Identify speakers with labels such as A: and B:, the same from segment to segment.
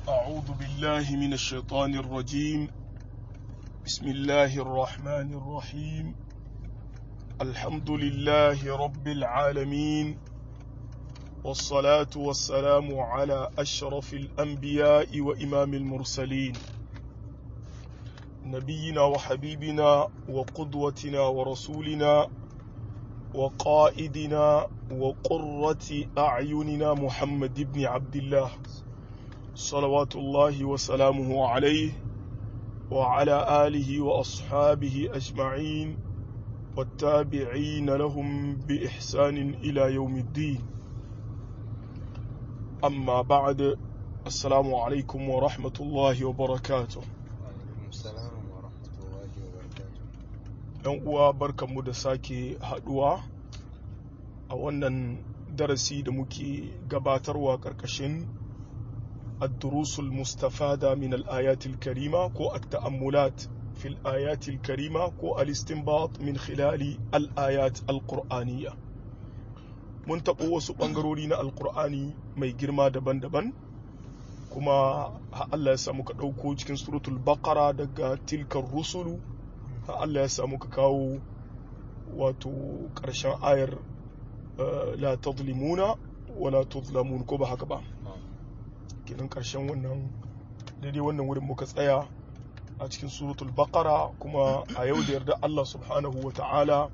A: أعوذ بالله من الشيطان الرجيم بسم الله الرحمن الرحيم الحمد لله رب العالمين والصلاة والسلام على أشرف الأنبياء وإمام المرسلين نبينا وحبيبنا وقدوتنا ورسولنا وقائدنا وقرة أعيننا محمد بن عبد الله صلوات الله وسلامه عليه وعلى آله وأصحابه أجمعين والتابعين لهم بإحسان إلى يوم الدين أما بعد السلام عليكم ورحمة الله وبركاته
B: Alaikum salam wa rahmatullahi wa barakatuh.
A: ‘Yan uwa barkanmu da sake haɗuwa a wannan darasi da muke gabatarwa ƙarƙashin الدروس المستفادة من الآيات الكريمة كو التأملات في الآيات الكريمة كو الاستنباط من خلال الآيات القرآنية mun taɓo wasu ɓangarori na alkur'ani mai girma daban-daban kuma ha Allah ya samu ka ɗauko cikin suratul baqara daga tilkar rusulu ha Allah ya samu ka kawo wato ƙarshen ayar eh, la tadlimuna wala tuzlamun ko ba haka ba kenan ƙarshen wannan daidai wannan wurin muka tsaya a cikin suratul baqara kuma a yau da yarda Allah subhanahu wa ta'ala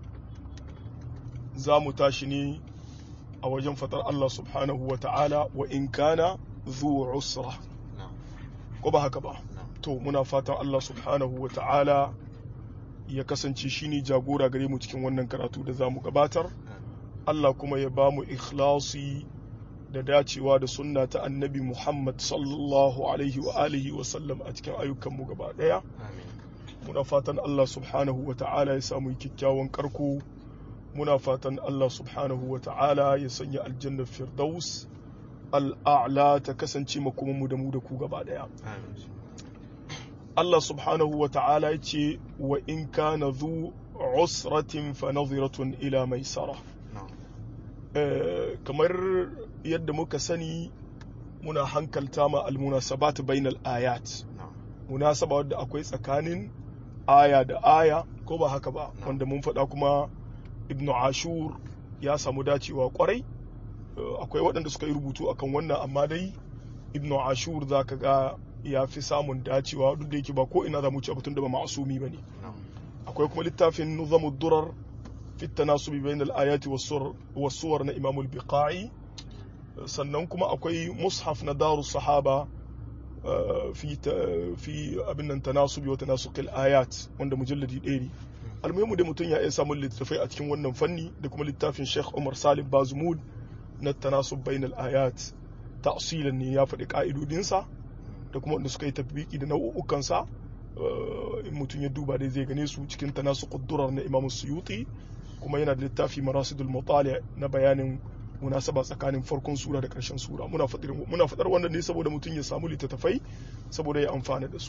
A: za mu tashi ne a wajen fatar Allah subhanahu wa ta'ala wa in kana zu usra
B: Na'am.
A: ko ba haka ba
B: Na'am.
A: to muna fatan Allah subhanahu wa ta'ala ya kasance shine jagora gare mu cikin wannan karatu da za mu gabatar Allah kuma ya ba mu ikhlasi da dacewa da sunna ta annabi Muhammad sallallahu alaihi wa alihi wa sallam a cikin ayyukanmu gaba daya
B: Amin.
A: muna fatan Allah subhanahu wa ta'ala ya samu kyakkyawan karko muna fatan Allah subhanahu wa ta'ala ya sanya aljannar firdaus al'a'la ta kasance makomanmu da mu da ku gaba daya
B: Amin.
A: Allah subhanahu wa ta'ala ya ce wa in kana zu usratin fa nadhiratun ila maisara
B: Na'am.
A: Eh, kamar yadda muka sani muna hankalta ma almunasabat bainal ayat
B: Na'am.
A: munasaba wadda akwai tsakanin aya da aya ko ba haka ba
B: Na'am.
A: wanda mun faɗa kuma ibnu ashur ya samu dacewa kwarai Eh, akwai waɗanda suka yi rubutu akan wannan amma dai ibnu ashur za ka ga ya fi samun dacewa duk da yake ba ko ina za mu ci abutun da ba ma'asumi ba ne
B: Na'am.
A: akwai kuma littafin nuzamu durar fi tanasubi bain al-ayati was-suwar na Imam al-Biqai sannan kuma akwai mushaf na Darus Sahaba uh, fi ta- fi abin nan tanasubi wa tanasuq al-ayat wanda mujalladi ɗaya ne almuhimu da mutum ya iya samun littattafai a cikin wannan fanni da kuma littafin Sheikh Umar Salim Bazmud na tanasub bain al-ayat ta'silan ne ya faɗi ka'idodinsa da kuma wanda suka yi tafbiki da nau'ukansa in mutum ya duba dai zai gane su cikin tanasu ƙuddurar na imam suyuti kuma yana da littafi marasidul mutali na bayanin munasaba tsakanin farkon sura da ƙarshen sura muna faɗar muna faɗar wannan ne saboda mutum ya samu littattafai saboda ya amfana da su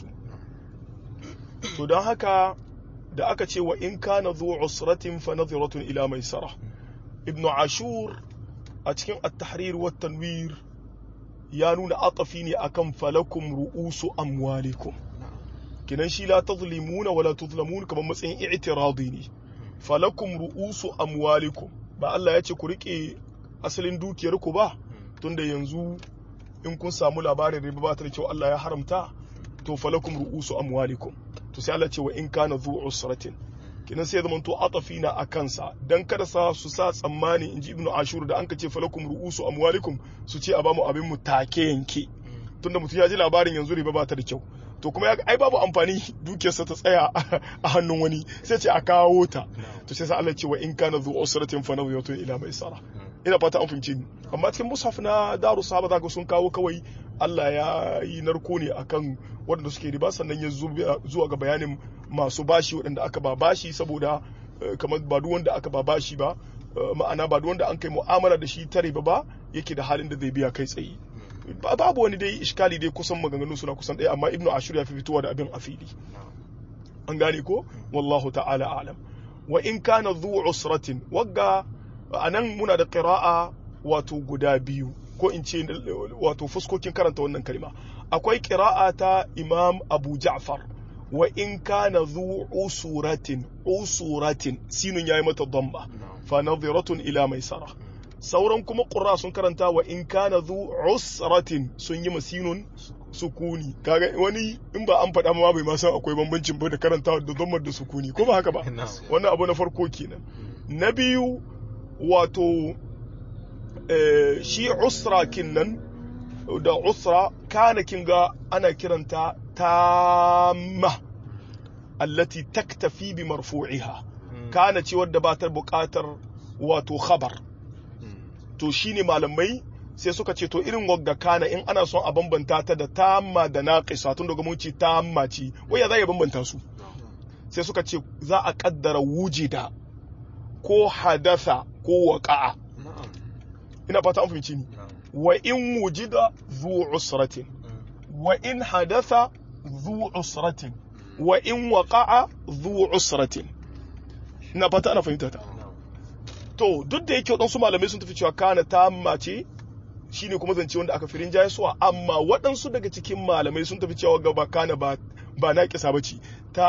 A: to don haka da aka ce wa in kana zu usratin fa nadhiratun ila maisara ibnu ashur a cikin at-tahrir wa tanwir ya nuna atafi ne akan falakum ru'usu amwalikum
B: Na'am.
A: kinan shi la tazlimuna wala tuzlamun kamar matsayin i'tiradi ne falakum ru'usu amwalikum ba Allah ya ce ku rike asalin dukiyar ku ba tunda yanzu in kun samu labarin riba ba ta da kyau Allah ya haramta to falakum ru'usu amwalikum to sai Allah ce wa in kana zu usratin kinan sai zaman to atafi na akan sa dan kada sa su sa tsammani inji ibnu ashur da anka ce falakum ru'usu amwalikum su ce a bamu abin mu take yanke tunda mutum ya ji labarin yanzu riba ba ta da kyau to kuma ya ai babu amfani dukiyarsa ta tsaya a hannun wani sai ce a kawo ta to sai sa Allah ce wa in kana zu usratin fa nawiyatun ila maisara ina fata an fahimci ni amma cikin mushaf na daru sahaba zaka sun kawo kawai Allah ya yi narko ne akan waɗanda suke riba sannan ya zuwa zuwa ga bayanin masu bashi waɗanda aka ba bashi saboda eh, kamar ba duk wanda aka ba bashi ba eh, ma'ana ba duk wanda an kai mu'amala da shi ta riba ba yake da halin da zai biya kai tsaye Ba- babu wani dai iskali dai kusan maganganu suna kusan ɗaya amma ibnu ashur ya fi fitowa da abin a fili
B: Na'am.
A: an gane ko wallahu ta'ala alam wa in kana dhu usratin wagga anan muna da qira'a wato guda biyu ko in ce wato fuskokin karanta wannan kalma akwai qira'a ta Imam Abu Ja'far wa in kana zu usuratin usuratin sinun yayi mata dhamma fa nadhiratun ila maisara sauran kuma qurra sun karanta wa in kana zu usratin sun yi masinun sukuni kaga wani in ba an faɗa ma bai ma san akwai bambancin ba da karanta da dhammar da sukuni ko ba haka ba wannan abu na farko kenan na biyu wato shi usra kinnan da usra kana kinga ana kiranta tamma allati taktafi bi marfu'iha kana ce wadda ba ta buƙatar wato khabar to shine malamai sai suka ce to irin wagga kana in ana son a bambanta ta da tamma da naqisa tun daga mun ce tamma ce waya za ya bambanta su sai suka ce za a kaddara wujida ko hadatha ko waqa'a ina fata an fahimci ni wa in wujida zu usratin wa in hadatha zu usratin wa in waqa'a zu usratin ina fata ana fahimta ta to duk da yake waɗansu malamai sun tafi cewa kana tamma ce shine kuma zance wanda aka firin jaye suwa amma waɗansu daga cikin malamai sun tafi cewa gaba kana ba ba na kisa bace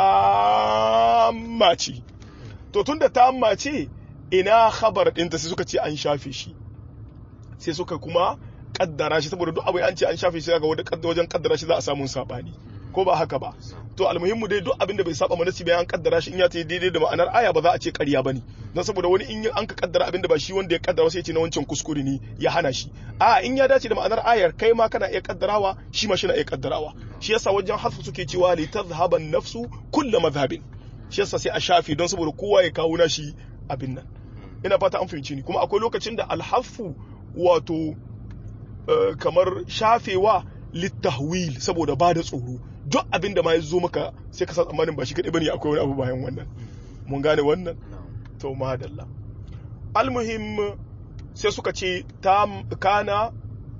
A: tamma ce to tunda tamma ce ina khabar ɗinta sai suka ce an shafe shi sai suka kuma kaddara shi saboda duk abu an ce an shafe shi ga wajen kaddara shi za a samu sabani ko ba haka ba to almuhimmu dai duk abin da bai saba manasi bayan kaddara shi in ya ta daidai da ma'anar aya ba za a ce ƙarya bane don saboda wani in an ka kaddara abin da ba shi wanda ya kaddara sai ya ce na wancan kuskure ne ya hana shi a in ya dace da ma'anar ayar kai ma kana iya kaddarawa shi ma shi na iya kaddarawa shi yasa wajen hasfu suke cewa li tadhhaban nafsu kullu madhhabin shi yasa sai a shafe don saboda kowa ya kawo nashi abin nan ina fata an fahimci ni kuma akwai lokacin da alhafu wato kamar shafewa littahwil saboda ba da tsoro duk abin da ma ya zo maka sai ka sa tsammanin ba shi kaɗai bane akwai wani abu bayan wannan mun gane wannan to madalla almuhim sai suka ce kana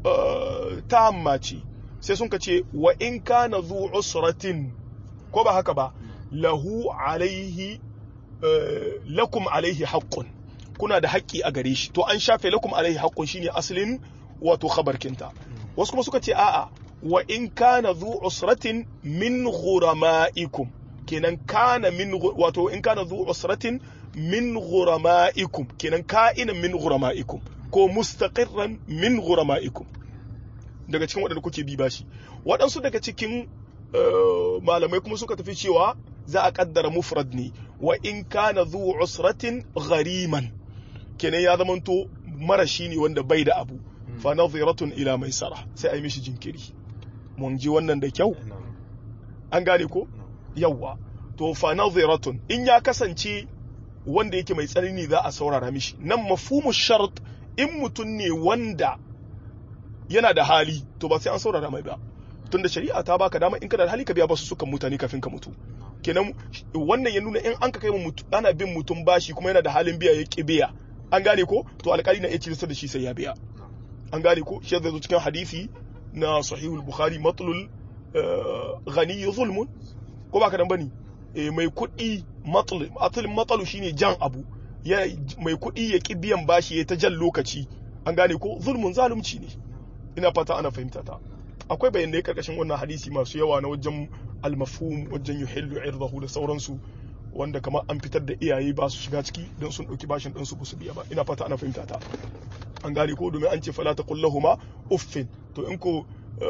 A: tamma ce sai sun ce wa in kana zu usratin ko ba haka ba lahu alaihi lakum alaihi haqqun kuna da haƙƙi a gare shi to an shafe lakum alaihi haqqun shine asalin wato khabarkinta wasu kuma suka ce a'a wa in kana zu usratin min ghurama'ikum kenan kana min wato in kana zu usratin min ghurama'ikum kenan ka'ina min ghurama'ikum ko mustaqirran min ghurama'ikum daga cikin waɗanda kuke bi bashi waɗansu daga cikin malamai kuma suka tafi cewa za a kaddara mufrad ne wa in kana zu usratin ghariman kenan ya zamanto marashi ne wanda bai da abu fa nadhiratun ila maisara sai a yi mishi jinkiri mun ji wannan da kyau an gane ko yawwa to fa nadhiratun in ya kasance wanda yake mai tsanani za a saurara mishi nan mafhumu shart in mutum ne wanda yana da hali to ba sai an saurara mai ba tunda shari'a ta baka dama in kana da hali ka biya basu sukan mutane kafin ka mutu kenan wannan ya nuna in an ka kai mutu ana bin mutum bashi kuma yana da halin biya ya ki biya an gane ko to alƙali na iya cilista da shi sai ya biya an gane ko shi zai zo cikin hadisi na sahihul bukhari matlul ghani zulmun ko baka dan bane mai kuɗi matlul asalin matsalu shine jan abu ya mai kuɗi ya ki biyan bashi ya ta jan lokaci an gane ko zulmun zalunci ne ina fata ana fahimta ta akwai bayanai karkashin wannan hadisi masu yawa na wajen almafhum wajen yuhillu irdahu da sauransu wanda kamar an fitar da iyaye ba su shiga ciki don sun ɗauki bashin ɗansu ba su biya ba ina fata ana fahimta ta an gane ko domin an ce fala ta kullahuma uffin to in ko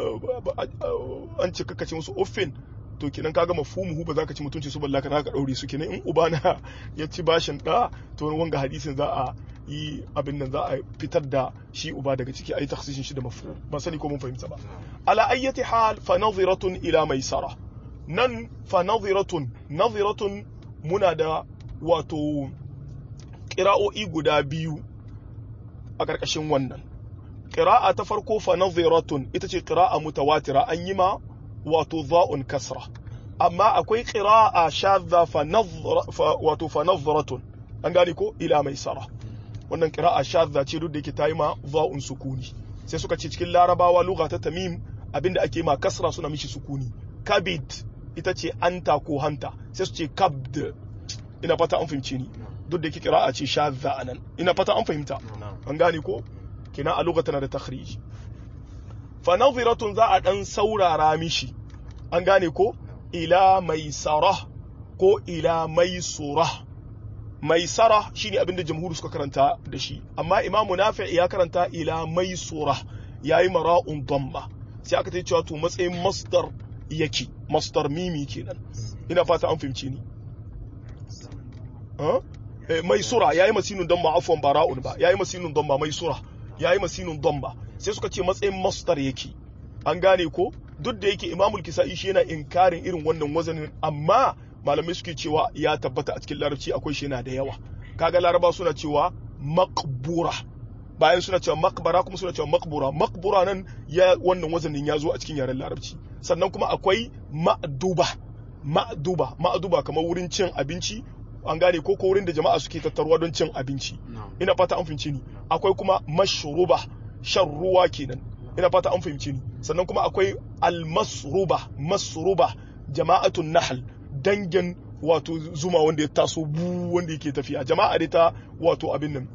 A: an ce kakace musu uffin to kenan kaga mafhumuhu ba za ka ci mutunci su balla ka ka daure su kenan in ubana ya ci bashin da to wanga hadisin za a yi abin nan za a fitar da shi uba daga ciki a yi taksisin shi da mafhum ba sani ko mun fahimta ba ala ayyati hal fa nadhiratun ila maisara nan fa nadhiratun nadhiratun muna da wato ƙira'o'i guda biyu a ƙarƙashin wannan ƙira'a ta farko fa nadhiratun ita ce ƙira'a mutawatira an yi ma wato za'un kasra amma akwai ƙira'a shadda fa wato fa nadhiratun an gane ko ila mai sara wannan ƙira'a shadda ce duk da yake ta yi ma za'un sukuni sai suka ce cikin larabawa lugha ta tamim abinda ake ma kasra suna mishi sukuni kabid ita ce anta ko hanta sai su ce kabd ina fata an fahimce ni duk da yake kira'a ce shadda anan ina fata an fahimta an gane ko kina a lokacin da takhrij fa nadhiratun za a dan saurara mishi an gane ko ila maisara ko ila maisura maisara shine abinda jamhuri suka karanta da shi amma imamu nafi ya karanta ila maisura yayi mara'un damma sai aka ta cewa to matsayin masdar yake masdar mimi kenan ina fata an fahimci ni mai sura yayi masinun damma afwan bara'un ba yayi masinun damma mai sura yayi masinun damma sai suka ce matsayin masdar yake an gane ko duk da yake imamul kisa'i shi yana inkarin irin wannan wazanin amma malamai suke cewa ya tabbata a cikin larabci akwai shi yana da yawa kaga laraba suna cewa maqbura bayan suna cewa makbara kuma suna cewa makbura makbura nan ya wannan wazanin ya zo a cikin yaren larabci sannan kuma akwai ma'duba ma'duba ma'duba kamar wurin cin abinci an gane ko wurin da jama'a suke tattaruwa don cin abinci ina fata an fahimci ni akwai kuma mashruba shan ruwa kenan ina fata an fahimci ni sannan kuma akwai almasruba masruba jama'atun nahl dangin wato zuma wanda ya taso bu wanda yake tafiya jama'a da ta wato abin nan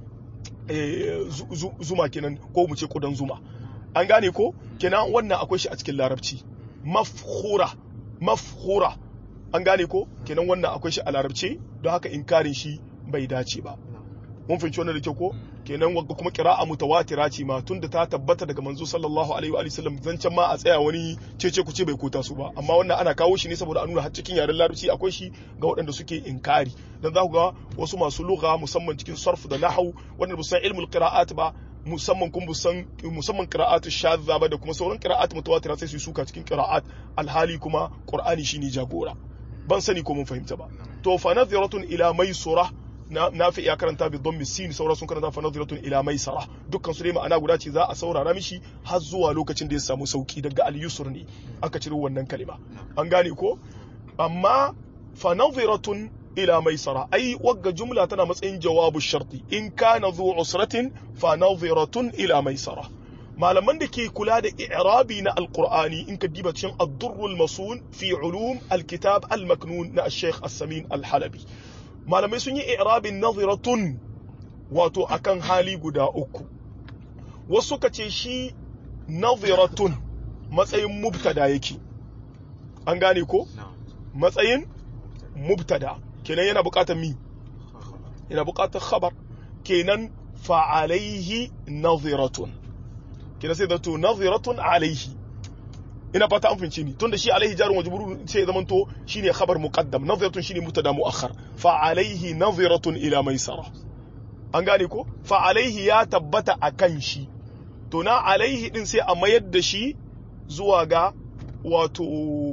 A: zuma kenan ko mu ce kudan zuma an gane ko kenan wannan akwai shi a cikin larabci mafhura mafhura an gane ko kenan wannan akwai shi a larabci don haka inkarin shi bai dace ba mun fahimci wannan da kyau ko kenan wagga kuma qira'a mutawatira ce ma tunda ta tabbata daga manzo sallallahu alaihi wa sallam zancen ma a tsaya wani cece ku ce bai kota su ba amma wannan ana kawo shi ne saboda a nuna har cikin yaren larabci akwai shi ga waɗanda suke inkari dan za ku ga wasu masu lugha musamman cikin sarf da nahwu wanda ba san ilmul qira'at ba musamman kun san musamman qira'atu shadza ba da kuma sauran qira'at mutawatira sai su suka cikin qira'at alhali kuma qur'ani shine jagora ban sani ko mun fahimta ba to fa nadhiratun ila maisura nafi ya karanta bi dhammi sin saura sun karanta fa nadhiratun ila maisara dukkan su dai ma'ana guda ce za a saurara mishi har zuwa lokacin da ya samu sauki daga al-yusr ne aka ciro wannan kalima an gane ko amma fa nadhiratun ila maisara ai wagga jumla tana matsayin jawabu sharti in kana zu usratin fa nadhiratun ila maisara malaman da ke kula da i'rabi na alqur'ani in ka diba cikin ad-durrul masun fi ulum al-kitab al-maknun na al-sheikh as-samin al-halabi malamai sun yi i'rabin nadhiratun wato akan hali guda uku wasu ka ce shi nadhiratun matsayin mubtada yake an gane ko matsayin mubtada kenan yana bukatar mi yana bukatar khabar kenan fa'alaihi nadhiratun kenan sai zato nadhiratun alaihi ina fata an fince ni tunda shi alaihi jarun wajiburu sai ya zamanto shine khabar muqaddam nadhiratun shine mubtada muakhar fa alaihi nadhiratun ila maisara an gane ko fa alaihi ya tabbata akan shi to na alaihi din sai a mayar da shi zuwa ga wato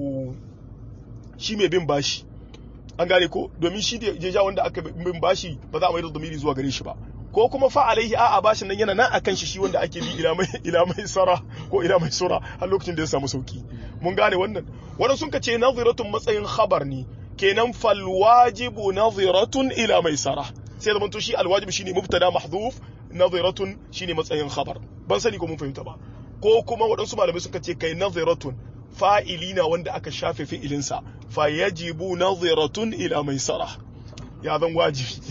A: shi mai bin bashi an gane ko domin shi da jeja wanda aka bin bashi ba za a mayar da domiri zuwa gare shi ba ko kuma fa alaihi a'a bashin nan yana nan akan shi shi wanda ake bi ila mai ila mai sara ko ila mai sura har lokacin da ya samu sauki mun gane wannan wannan sun kace nadhiratun matsayin khabar ne kenan fal wajibu nadhiratun ila mai sara sai zaman to shi al wajib shine mubtada mahdhuf nadhiratun shine matsayin khabar ban sani ko mun fahimta ba ko kuma waɗansu malamai suka ce kai nadhiratun fa'ilina wanda aka shafe fi'ilinsa fa yajibu nadhiratun ila mai sara ya zan wajibi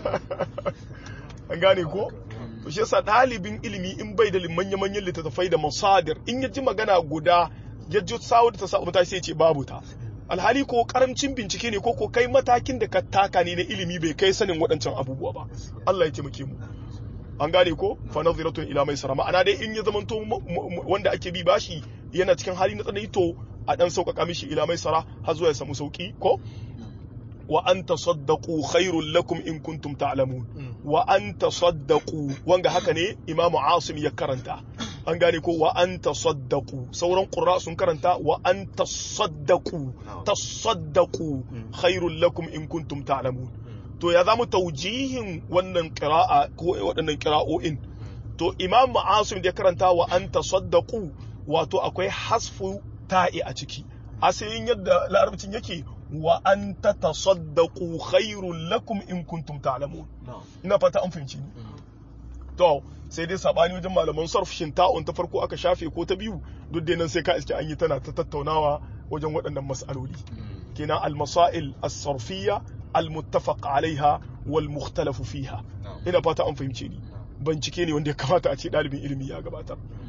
A: an gane ko to shi yasa ɗalibin ilimi in bai da manya-manyan littattafai da masadir in ya ji magana guda ya ji sawo da ta sa mata sai ce babu ta alhali ko karamcin bincike ne ko ko kai matakin da ka taka ne na ilimi bai kai sanin waɗancan abubuwa ba Allah ya taimake mu an gane ko fa nadhiratun ila maisara ma'ana dai in ya zamanto wanda ake bi bashi yana cikin hali na tsanani to a dan sauƙaƙa mishi ila maisara har zuwa ya samu sauki ko wa an tasaddaqu khairul lakum in kuntum ta'lamun wa an tasaddaqu wanga haka ne imamu asim ya karanta an gane ko wa an tasaddaqu sauran qurra sun karanta wa an tasaddaqu tasaddaqu khairul lakum in kuntum ta'lamun to ya zamu taujihin wannan qira'a ko waɗannan qira'o'in to imamu asim da ya karanta wa an tasaddaqu wato akwai hasfu ta'i a ciki asalin yadda larabcin yake wa an ta tasaddaku khairun lakum in kuntum ta'lamun ina fata an fahimci ni to sai dai sabani wajen malaman sarf shin ta'un ta farko aka shafe ko ta biyu duk dai nan sai ka iske an yi tana ta tattaunawa wajen waɗannan mas'aloli kenan al-masail as-sarfiyya al-muttafaq alaiha wal mukhtalafu fiha ina fata an fahimce ni bincike ne wanda ya kamata a ce ɗalibin ilimi ya gabatar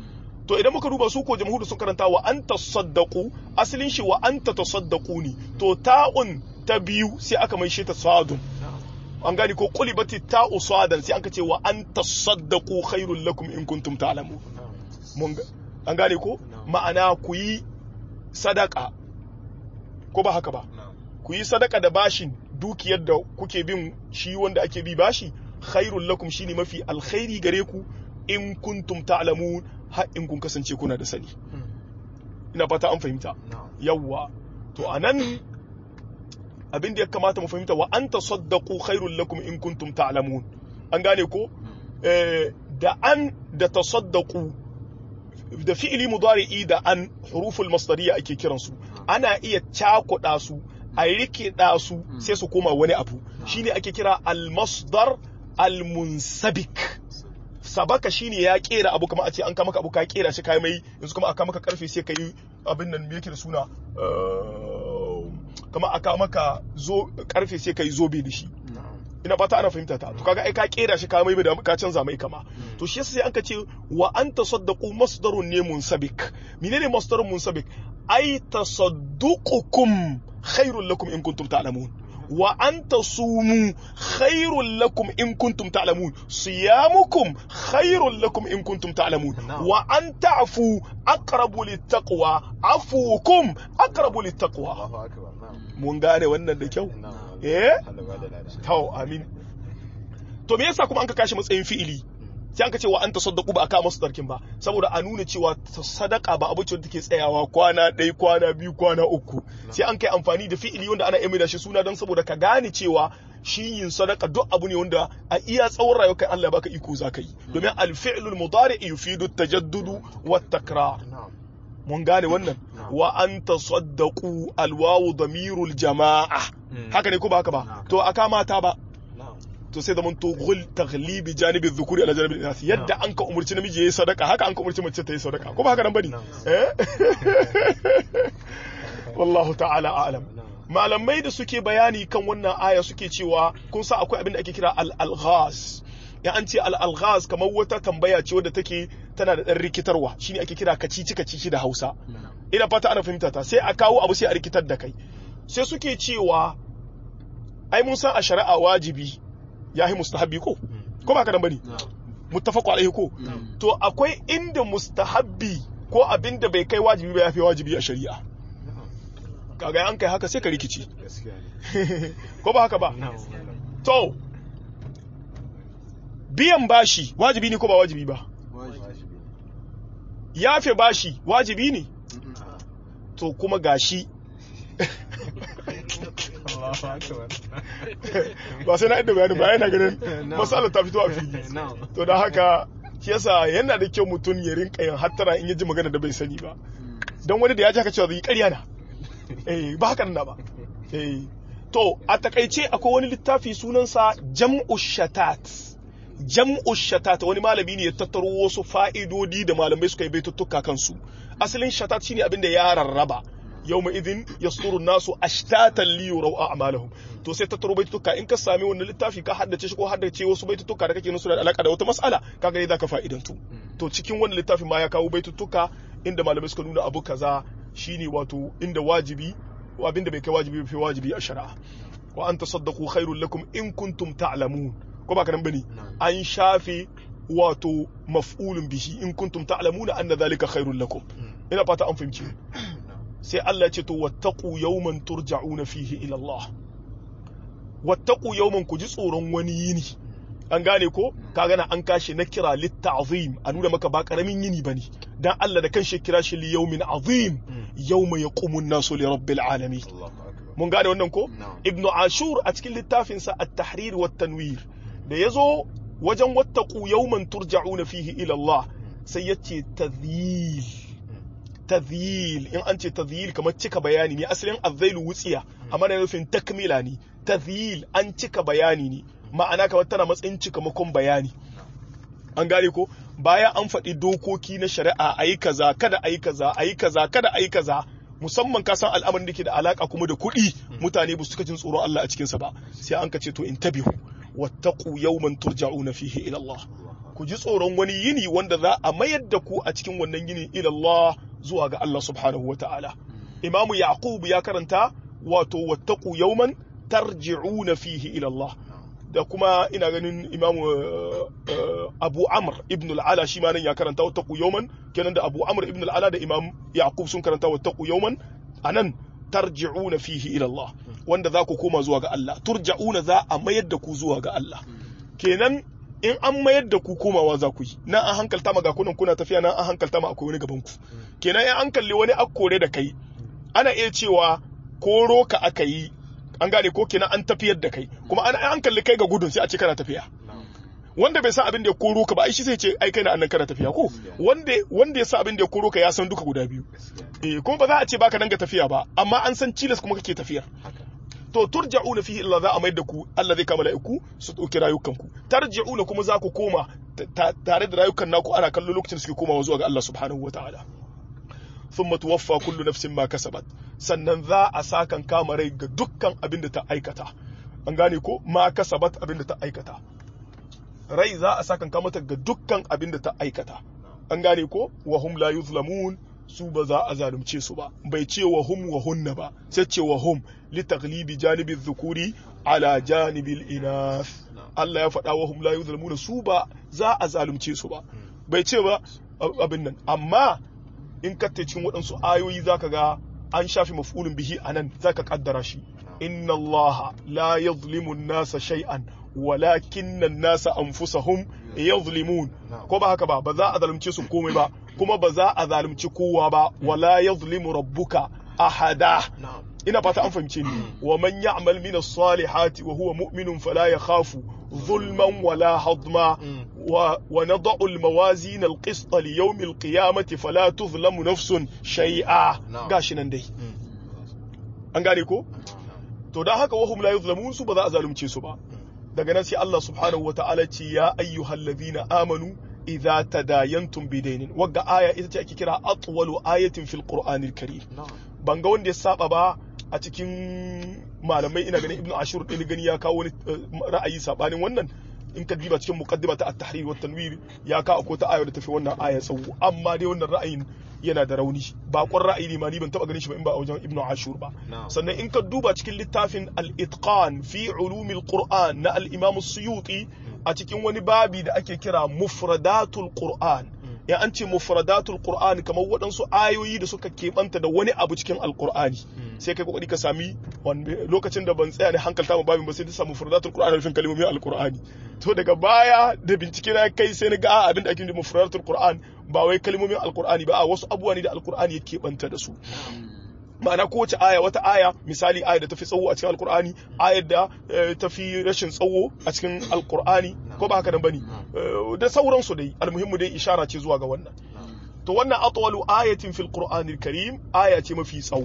A: to idan muka duba su ko jamhuri sun karanta wa an tasaddaqu asalin shi wa an tasaddaqu ne to ta'un ta biyu sai aka mai shi ta sadun an gani ko qulibati ta'u sadan sai an ce wa an tasaddaqu khairul lakum in kuntum ta'lamun mun an gane ko ma'ana ku yi sadaka ko ba haka ba ku yi sadaka da bashin dukiyar da kuke bin shi wanda ake bi bashi khairul lakum shine mafi alkhairi gare ku in kuntum ta'lamun har in kun kasance kuna da sani ina fata an fahimta yawwa to anan abin da ya kamata mu fahimta wa anta saddaqu khairul lakum in kuntum ta'lamun an gane ko da an da tasaddaqu da fi'ili mudari'i da an huruful masdariya ake kiransu ana iya cakuɗa su a rikida su sai su koma wani abu shine ake kira al-masdar al-munsabik sabaka shine ya kera abu kamar a ce an kama abu ka kera shi kai mai yanzu kuma aka maka karfe sai kai abin nan me yake da suna kamar aka maka zo karfe sai kai zobe da shi ina fata ana fahimta ta to kaga ai ka kera shi ka mai da ka canza mai kama to shi yasa sai an ka ce wa an tasaddaqu masdarun ne munsabik menene masdarun munsabik ai tasadduqukum khairul lakum in kuntum ta'lamun wa an tasumu khairul lakum in kuntum ta'lamun siyamukum khairul lakum in kuntum ta'lamun wa an ta'fu aqrabu littaqwa afukum aqrabu littaqwa mun gane wannan da kyau eh to amin to me yasa kuma an ka kashi matsayin fi'ili sai an ka ce wa an tasaddaqu ba aka masu darkin ba saboda a nuna cewa sadaka ba abu ce da take tsayawa kwana ɗaya kwana biyu kwana uku sai an kai amfani da fi'ili wanda ana iya da shi suna don saboda ka gane cewa shi yin sadaka duk abu ne wanda a iya tsawon rayuwar kai Allah baka iko za ka yi domin al-fi'lul mudari yufidu tajaddudu wa takrar mun gane wannan wa an tasaddaqu alwawu damirul jama'a haka ne ko ba haka ba to aka mata ba to sai zaman to gul taghlibi janibi dhukuri ala janibi inas yadda an ka umurci namiji yayi sadaka haka an ka umurci mace ta yi sadaka ko ba haka nan bane eh wallahu ta'ala a'lam malamai da suke bayani kan wannan aya suke cewa kun sa akwai abin da ake kira al-alghaz ya an ce al-alghaz kamar wata tambaya ce wadda take tana da dan rikitarwa shine ake kira kacici kacici da Hausa ina fata ana fahimta ta sai a kawo abu sai a rikitar da kai sai suke cewa ai mun san a shari'a wajibi ya yi mustahabbi ko ko ba ka nan bane muttafaqu alaihi ko to akwai inda mustahabbi ko abin da bai kai wajibi ba ya fi wajibi a shari'a kaga an kai haka sai ka rikici ko ba haka ba to biyan bashi wajibi ne ko ba wajibi ba yafe bashi wajibi ne to kuma gashi ba sai na inda bayani ba yana ganin matsalar ta fito a fili to da haka shi yasa yana da kyau mutum ya rinka yin hattara in ya ji magana da bai sani ba don wani da ya ji haka cewa zai yi ƙarya na eh ba haka na ba eh to a takaice akwai wani littafi sunansa jam'u shatat jam'u shatat wani malami ne ya tattaro wasu fa'idodi da malamai suka yi baituttuka kansu asalin shatat shine abin da ya rarraba yawma idin yasduru nasu ashtatan li yuraw a'malahum to sai tattaro baitutuka in ka sami wannan littafi ka haddace shi ko haddace wasu baitutuka da kake nusu da alaka da wata mas'ala kaga ne zaka fa'idantu to cikin wannan littafin ma ya kawo baitutuka inda malamai suka nuna abu kaza shine wato inda wajibi abinda bai kai wajibi bai wajibi a shari'a wa an tasaddaqu khairul lakum in kuntum ta'lamun ko ba kanan bane an shafe wato maf'ulun bihi in kuntum ta'lamuna anna dhalika khairul lakum ina fata an fahimci sai Allah ce to wattaqu yawman turja'una fihi ila Allah wattaqu yawman ku ji tsoron wani yini an gane ko ka gana an kashi na kira litta'zim a nuna maka ba karamin yini bane dan Allah da kanshi kira shi li yawmin azim yawma yaqumu an-nasu li rabbil alamin mun gane wannan ko ibnu ashur a cikin littafin sa at-tahrir wa tanwir da yazo wajen wattaqu yawman turja'una fihi ila Allah sai yace tadhil tadhil in an ce tadhil kamar cika bayani ne asalin azzailu wutsiya amma da nufin takmila ne tadhil an cika bayani ne ma'ana kamar tana matsayin cikamakon bayani an gane ko baya an faɗi dokoki na shari'a a yi kaza kada a yi kaza a yi kaza kada a yi kaza musamman ka san al'amarin da ke da alaka kuma da kuɗi mutane ba su cika jin tsoron Allah a cikinsa ba sai an ka ce to in tabihu wattaqu yawman turja'una fihi ila Allah ku ji tsoron wani yini wanda za a mayar da ku a cikin wannan yini ila Allah zuwa ga Allah subhanahu wataala imamu yaqub ya karanta wato wattaqu yawman tarji'una fihi ila Allah da kuma ina ganin imamu abu amr ibn al'ala shi ma nan ya karanta wata yawman kenan da abu amr ibn al'ala da imam yaqub sun karanta wata yawman anan tarji'una fihi ila Allah wanda za ku koma zuwa ga Allah turja'una za a mayar da ku zuwa ga Allah kenan in an mayar da ku komawa za ku yi nan an hankalta ma ga kunan kuna tafiya nan an hankalta ma akwai wani gaban ku kenan in an kalli wani akkore da kai ana iya cewa koro ka aka yi an gane ko kenan an tafiyar da kai kuma an an kalli kai ga gudun sai a ce kana tafiya wanda bai san abin da ya koro ka ba ai shi sai ce ai kai na annan kana tafiya ko wanda wanda ya san abin da ya koro ka ya san duka guda biyu eh kuma ba za a ce baka danga tafiya ba amma an san cilas kuma kake tafiyar to turja'una fihi illa za a mayar da ku Allah zai kama laiku su dauki rayukan ku tarji'una kuma za ku koma tare da rayukan naku ana kallo lokacin da suke komawa zuwa ga Allah subhanahu wataala thumma tuwaffa kullu nafsin ma kasabat sannan za a sakan kama rai ga dukkan abin da ta aikata an gane ko ma kasabat abin da ta aikata rai za a sakan kama ta ga dukkan abin da ta aikata an gane ko wa hum la yuzlamun su ba za a zalunce su ba bai ce wa hum wa hunna ba sai ce wa hum li taglibi janibi dhukuri ala janibil inath Allah ya faɗa wa hum la yuzlamuna su ba za a zalunce su ba bai ce ba abin nan amma in ka cikin waɗansu ayoyi zaka ga an shafi maf'ulun bihi anan zaka kaddara shi inna Allah la yuzlimu an-nasa shay'an walakinna an-nasa anfusahum yuzlimun ko ba haka ba ba za a zalunce su komai ba kuma ba za a zalunci kowa ba wala yuzlimu rabbuka ahada ina fata an fahimce ni wa man ya'mal min as-salihati wa huwa mu'minun fala yakhafu zulman wala hadma wa wa nad'u al-mawazin al-qist li yawm al-qiyamati fala tuzlamu nafsun shay'a gashi nan dai an gane ko to dan haka wahum la yuzlamun su ba za a zalunce su ba daga nan sai Allah subhanahu wata'ala ce ya ayyuhallazina amanu idza tadayantum bidainin wagga aya ita ce ake kira atwalu ayatin fil qur'anil karim ban ga wanda ya saba ba a cikin malamai ina ganin ibnu ashur din gani ya kawo wani ra'ayi sabanin wannan in ka diba cikin muqaddima ta at-tahrir wa tanwir ya ka ko ta ayar da tafi wannan aya tsawo amma dai wannan ra'ayin yana da rauni bakon ra'ayi ne ma ni ban taba ganin shi ba in ba a wajen ibnu ashur ba sannan in ka duba cikin littafin al-itqan fi ulumil qur'an na al-imam as-suyuti a cikin wani babi da ake kira mufradatul qur'an ya an ce mufradatul qur'an kamar waɗansu ayoyi da suka keɓanta da wani abu cikin alqur'ani sai kai kokari ka sami lokacin da ban tsaya ne hankalta ma babin ba sai ta samu mufradatul qur'an rufin kalmomin alqur'ani to daga baya da bincike na kai sai na ga abin da ake nufi mufradatul qur'an ba wai kalmomin alqur'ani ba a wasu abubuwa ne da alqur'ani ya keɓanta da su ma'ana kowace aya wata aya misali aya da tafi tsawo a cikin alkur'ani ayar da tafi rashin tsawo a cikin alkur'ani ko ba haka nan bane da sauransu dai almuhimmu dai ishara ce zuwa ga wannan to wannan atwalu ayatin fil qur'anil karim aya ce mafi tsawo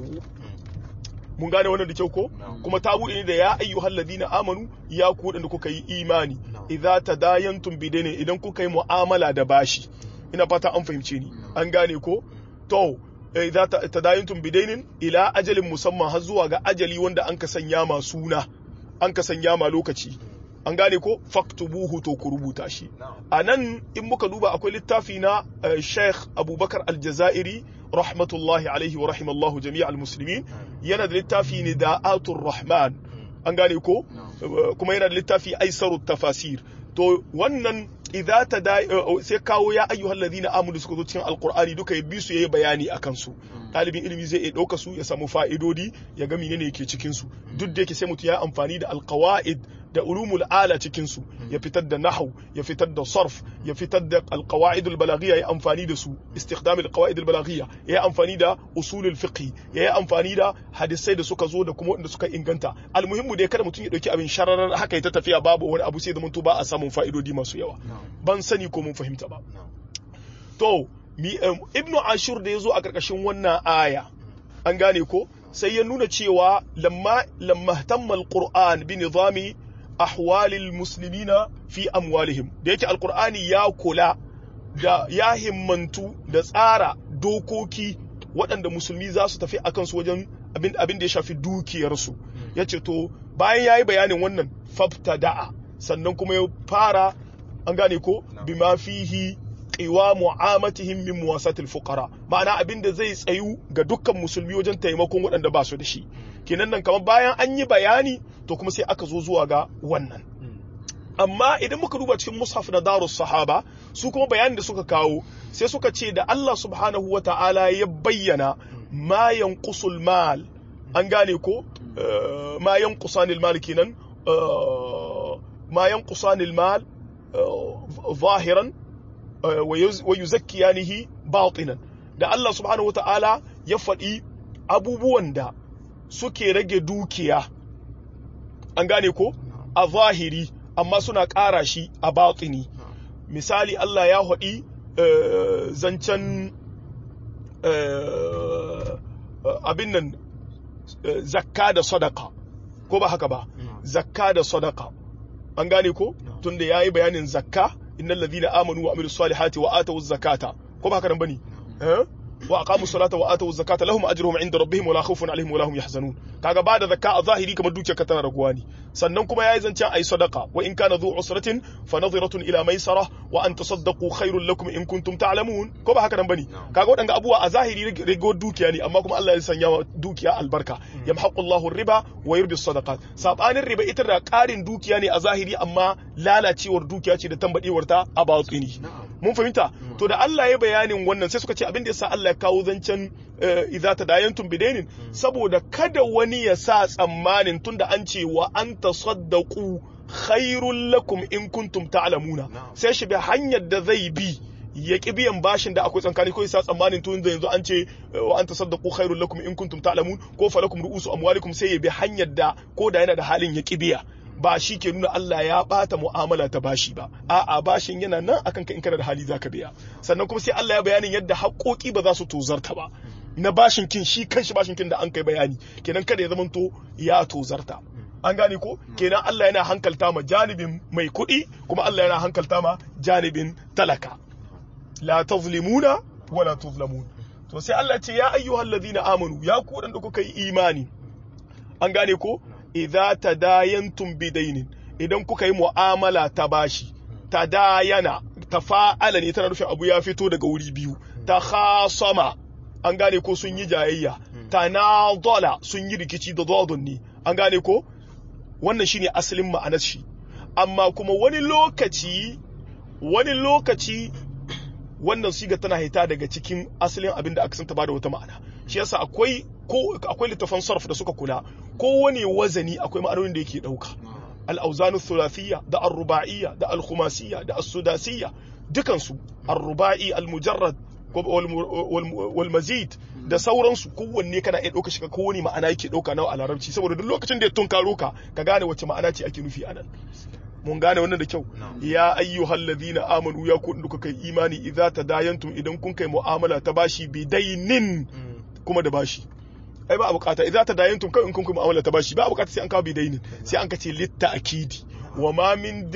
A: mun gane wannan da kyau ko kuma ta bude ne da ya ayyuhal ladina amanu ya ku wadanda kuka yi imani idza tadayantum bidaini idan kuka yi mu'amala da bashi ina fata an fahimce ni an gane ko to idza tadayantum bidainin ila ajalin musamman har zuwa ga ajali wanda an ka sanya ma suna an ka sanya ma lokaci an gane ko faktubuhu to ku rubuta shi a nan in muka duba akwai littafi na Sheikh Abubakar Aljazairi rahmatullahi alaihi wa rahimallahu jami'al muslimin yana da littafi ne da'atur rahman an gane ko kuma yana da littafi aisarut tafasir to wannan idza ta da sai kawo ya ayyuhal ladina amanu suka zo cikin alqur'ani duka ya bi su yayi bayani akan su dalibin ilimi zai iya dauka su ya samu fa'idodi ya ga menene yake cikin su duk da yake sai mutum ya amfani da alqawaid da ulumul ala cikin su ya fitar da nahwu ya fitar da sarf ya fitar da alqawaid albalaghiyya ya amfani da su istikdam alqawaid albalaghiyya ya amfani da usulul fiqh ya amfani da hadisai da suka zo da kuma wanda suka inganta almuhimmu dai kada mutum ya dauki abin shararar haka ya ta tafiya babu wani abu sai da mutu ba a samun fa'idodi masu yawa ban sani ko mun fahimta ba to ibnu ashur da ya zo a ƙarƙashin wannan aya an gane ko sai ya nuna cewa lamma lamma tamma alquran bi nizami ahwalil muslimina fi amwalihim da yake alqur'ani ya kula da ya himmantu da tsara dokoki waɗanda musulmi za su tafi akan su wajen abin da ya shafi dukiyarsu ya ce to bayan ya yi bayanin wannan fabtada'a sannan kuma ya fara an gane ko
B: Na'am.
A: bima fihi qiwamu amatihim min muwasatil fuqara ma'ana abin da zai tsayu ga dukkan musulmi wajen taimakon waɗanda ba su da shi kenan nan kamar bayan an yi bayani to kuma sai aka zo zuwa ga wannan amma idan muka duba cikin mushaf na darus sahaba su kuma bayanin da suka kawo sai suka ce da Allah subhanahu wa ta'ala ya bayyana ma yanqusul mal an gane ko Eh, ma yanqusanil mal kenan eh, ma yanqusanil mal eh, zahiran eh, wa yuz- wa yuzakkiyanihi batinan da Allah subhanahu wa ta'ala ya faɗi abubuwan da suke rage dukiya an gane ko a zahiri amma suna ƙara shi a batini misali Allah ya haɗi eh, zancen eh, abin nan eh, zakka da sadaka ko ba haka ba zakka da sadaka an gane ko tunda yayi bayanin zakka innal ladhina amanu wa amilus salihati wa atawuz zakata ko ba haka nan bane eh wa aqamu salata wa atu zakata lahum ajruhum inda rabbihim wala khawfun alaihim wala hum yahzanun kaga ba da zakka a zahiri kamar dukiyar ka tana raguwa ne sannan kuma yayi zancen ayi sadaqa wa in kana dhu usratin fa nadhiratun ila maisara wa an tasaddaqu khairul lakum in kuntum ta'lamun ko ba haka nan bane kaga wadanga abuwa a zahiri rigo dukiya ne amma kuma Allah ya sanya wa dukiya albarka yamhaqu Allahu riba wa yurbi sadaqat sabanin riba ita da karin dukiya ne a zahiri amma lalacewar dukiya ce da tambadewar ta a batini mun fahimta to da Allah ya bayanin wannan sai suka ce abin da yasa Allah ya kawo zancen idza tadayantum bidainin saboda kada wani ya sa tsammanin tunda an ce wa an tasaddaqu khairul lakum in kuntum ta'lamuna sai shi bi hanyar da zai bi ya ki biyan bashin da akwai tsankani ko yasa tsammanin tun da yanzu an ce wa an tasaddaqu khairul lakum in kuntum ta'lamun ko falakum ru'usu amwalikum sai ya bi hanyar da ko da yana da halin ya ki biya ba shi ke nuna Allah ya bata mu'amala ta bashi ba a'a bashin yana nan akan ka in kana da hali zaka biya sannan kuma sai Allah ya bayanin yadda haƙoƙi ba za su tozarta ba na bashin kin shi kanshi bashin kin da an kai bayani kenan kada ya zamanto ya tozarta an gane ko kenan Allah yana hankalta ma janibin mai kuɗi kuma Allah yana hankalta ma janibin talaka la tazlimuna wala tuzlamun to sai Allah ce ya ayyuhal ladina amanu ya ku da kuka yi imani an gane ko idza tadayantum bidainin idan kuka yi mu'amala ta bashi tadayana tafa'ala ne tana nufin abu ya fito daga wuri biyu ta khasama an gane ko sun yi jayayya tanadala sun yi rikici da dodon ne an gane ko wannan shine asalin ma'anar shi amma kuma wani lokaci wani lokaci wannan siga tana hita daga cikin asalin abin da aka santa ba da wata ma'ana shi yasa akwai ko akwai littafan sarf da suka kula kowane wazani akwai ma'anonin da yake dauka al-awzanu thulathiyya da ar-ruba'iyya da al-khumasiyya da as-sudasiyya dukan su ar-ruba'i al-mujarrad wal mazid da sauransu kowanne kana iya dauka shi ka kowane ma'ana yake dauka nawa a larabci saboda duk lokacin da ya tunkaro ka ka gane wace ma'ana ce ake nufi anan mun gane wannan da kyau ya ayyuhal ladina amanu ya ku duka kai imani idza tadayantum idan kun kai mu'amala ta bashi bidainin kuma da bashi ai ba a bukata idza tadayantum kai in kun kai mu'amala ta bashi ba a bukata sai an kawo bidainin sai an kace litta akidi wa ma min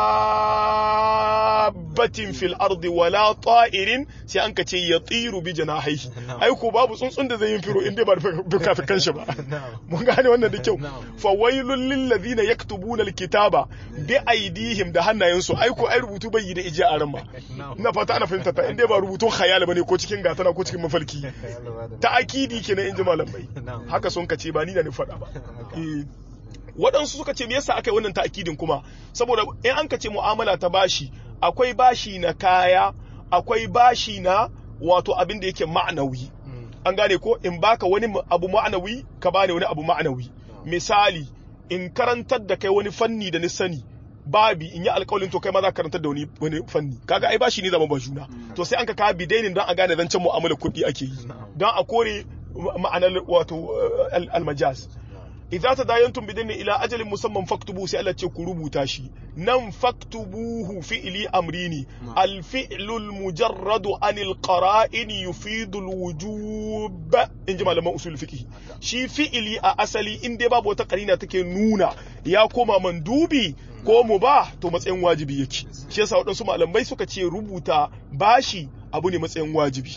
A: dabbatin fil ardi wala ta'irin sai an kace yatiru bi janahihi ai ko babu tsuntsun da zai yin firo in dai ba duka fi kanshi ba mun gane wannan da kyau fa wailul lil ladina yaktubuna alkitaba bi aidihim da hannayensu ai ko ai rubutu bai yi da ije a ran ba ina fata ana fahimta ta in dai ba rubutun khayal bane ko cikin gatana ko cikin mafalki ta akidi kenan in ji malamai haka sun kace ba ni da ni faɗa ba waɗansu suka ce me yasa aka yi wannan ta'akidin kuma saboda in an ka ce mu'amala ta bashi akwai bashi na kaya akwai bashi na wato abin da yake ma'anawi an gane ko in baka wani abu ma'anawi ka bani wani abu ma'anawi misali in karantar da kai wani fanni da ni sani babi in yi alƙawalin to kai ma za ka karantar da wani wani fanni kaga ai bashi ne zama ba juna to sai an ka kawo bidainin don a gane zancen mu'amalar kuɗi ake yi don a kore ma'anar wato almajaz idza tadayantum bidinni ila ajalin musamman faktubu sai Allah ce ku rubuta shi nan faktubuhu fi'li amrini al fi'lu al mujarradu anil qara'in yufidu al wujub in ji malaman usul fiqh shi fi'li a asali in dai babu wata karina take nuna ya koma mandubi ko mu ba to matsayin wajibi yake shi yasa waɗansu malamai suka ce rubuta bashi abu ne matsayin wajibi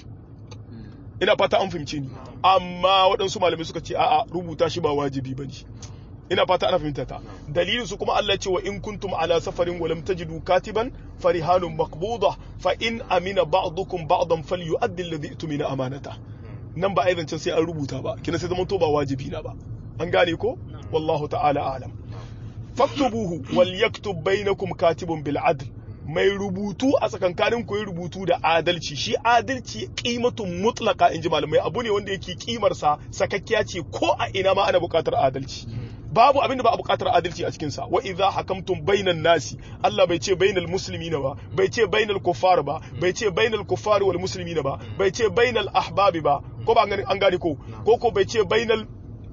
A: ina fata an fahimce ni amma waɗansu malamai suka ce a'a rubuta shi ba wajibi ba ne ina fata ana fahimta ta dalilin su kuma Allah ce wa in kuntum ala safarin wa lam tajidu katiban farihanun maqbuda fa in amina ba'dukum ba'dan falyu'addi alladhi itmina amanata nan ba aizancin sai an rubuta ba kina sai zaman to ba wajibi na ba an gane ko wallahu ta'ala a'lam faktubuhu wal yaktub bainakum katibun bil adl mai rubutu a tsakankanin ku rubutu da adalci shi adalci kimatun mutlaka inji malamai abu ne wanda yake kimar sa sakakkiya ce ko a ina ma ana buƙatar adalci babu abin da ba a buƙatar adalci a cikin sa wa idza hakamtum bainan nasi Allah bai ce bainal muslimina ba bai ce bainal kuffar ba bai ce bainal kuffar wal muslimina ba bai ce bainal ahbabi ba ko ba an gane ko ko ko bai ce bainal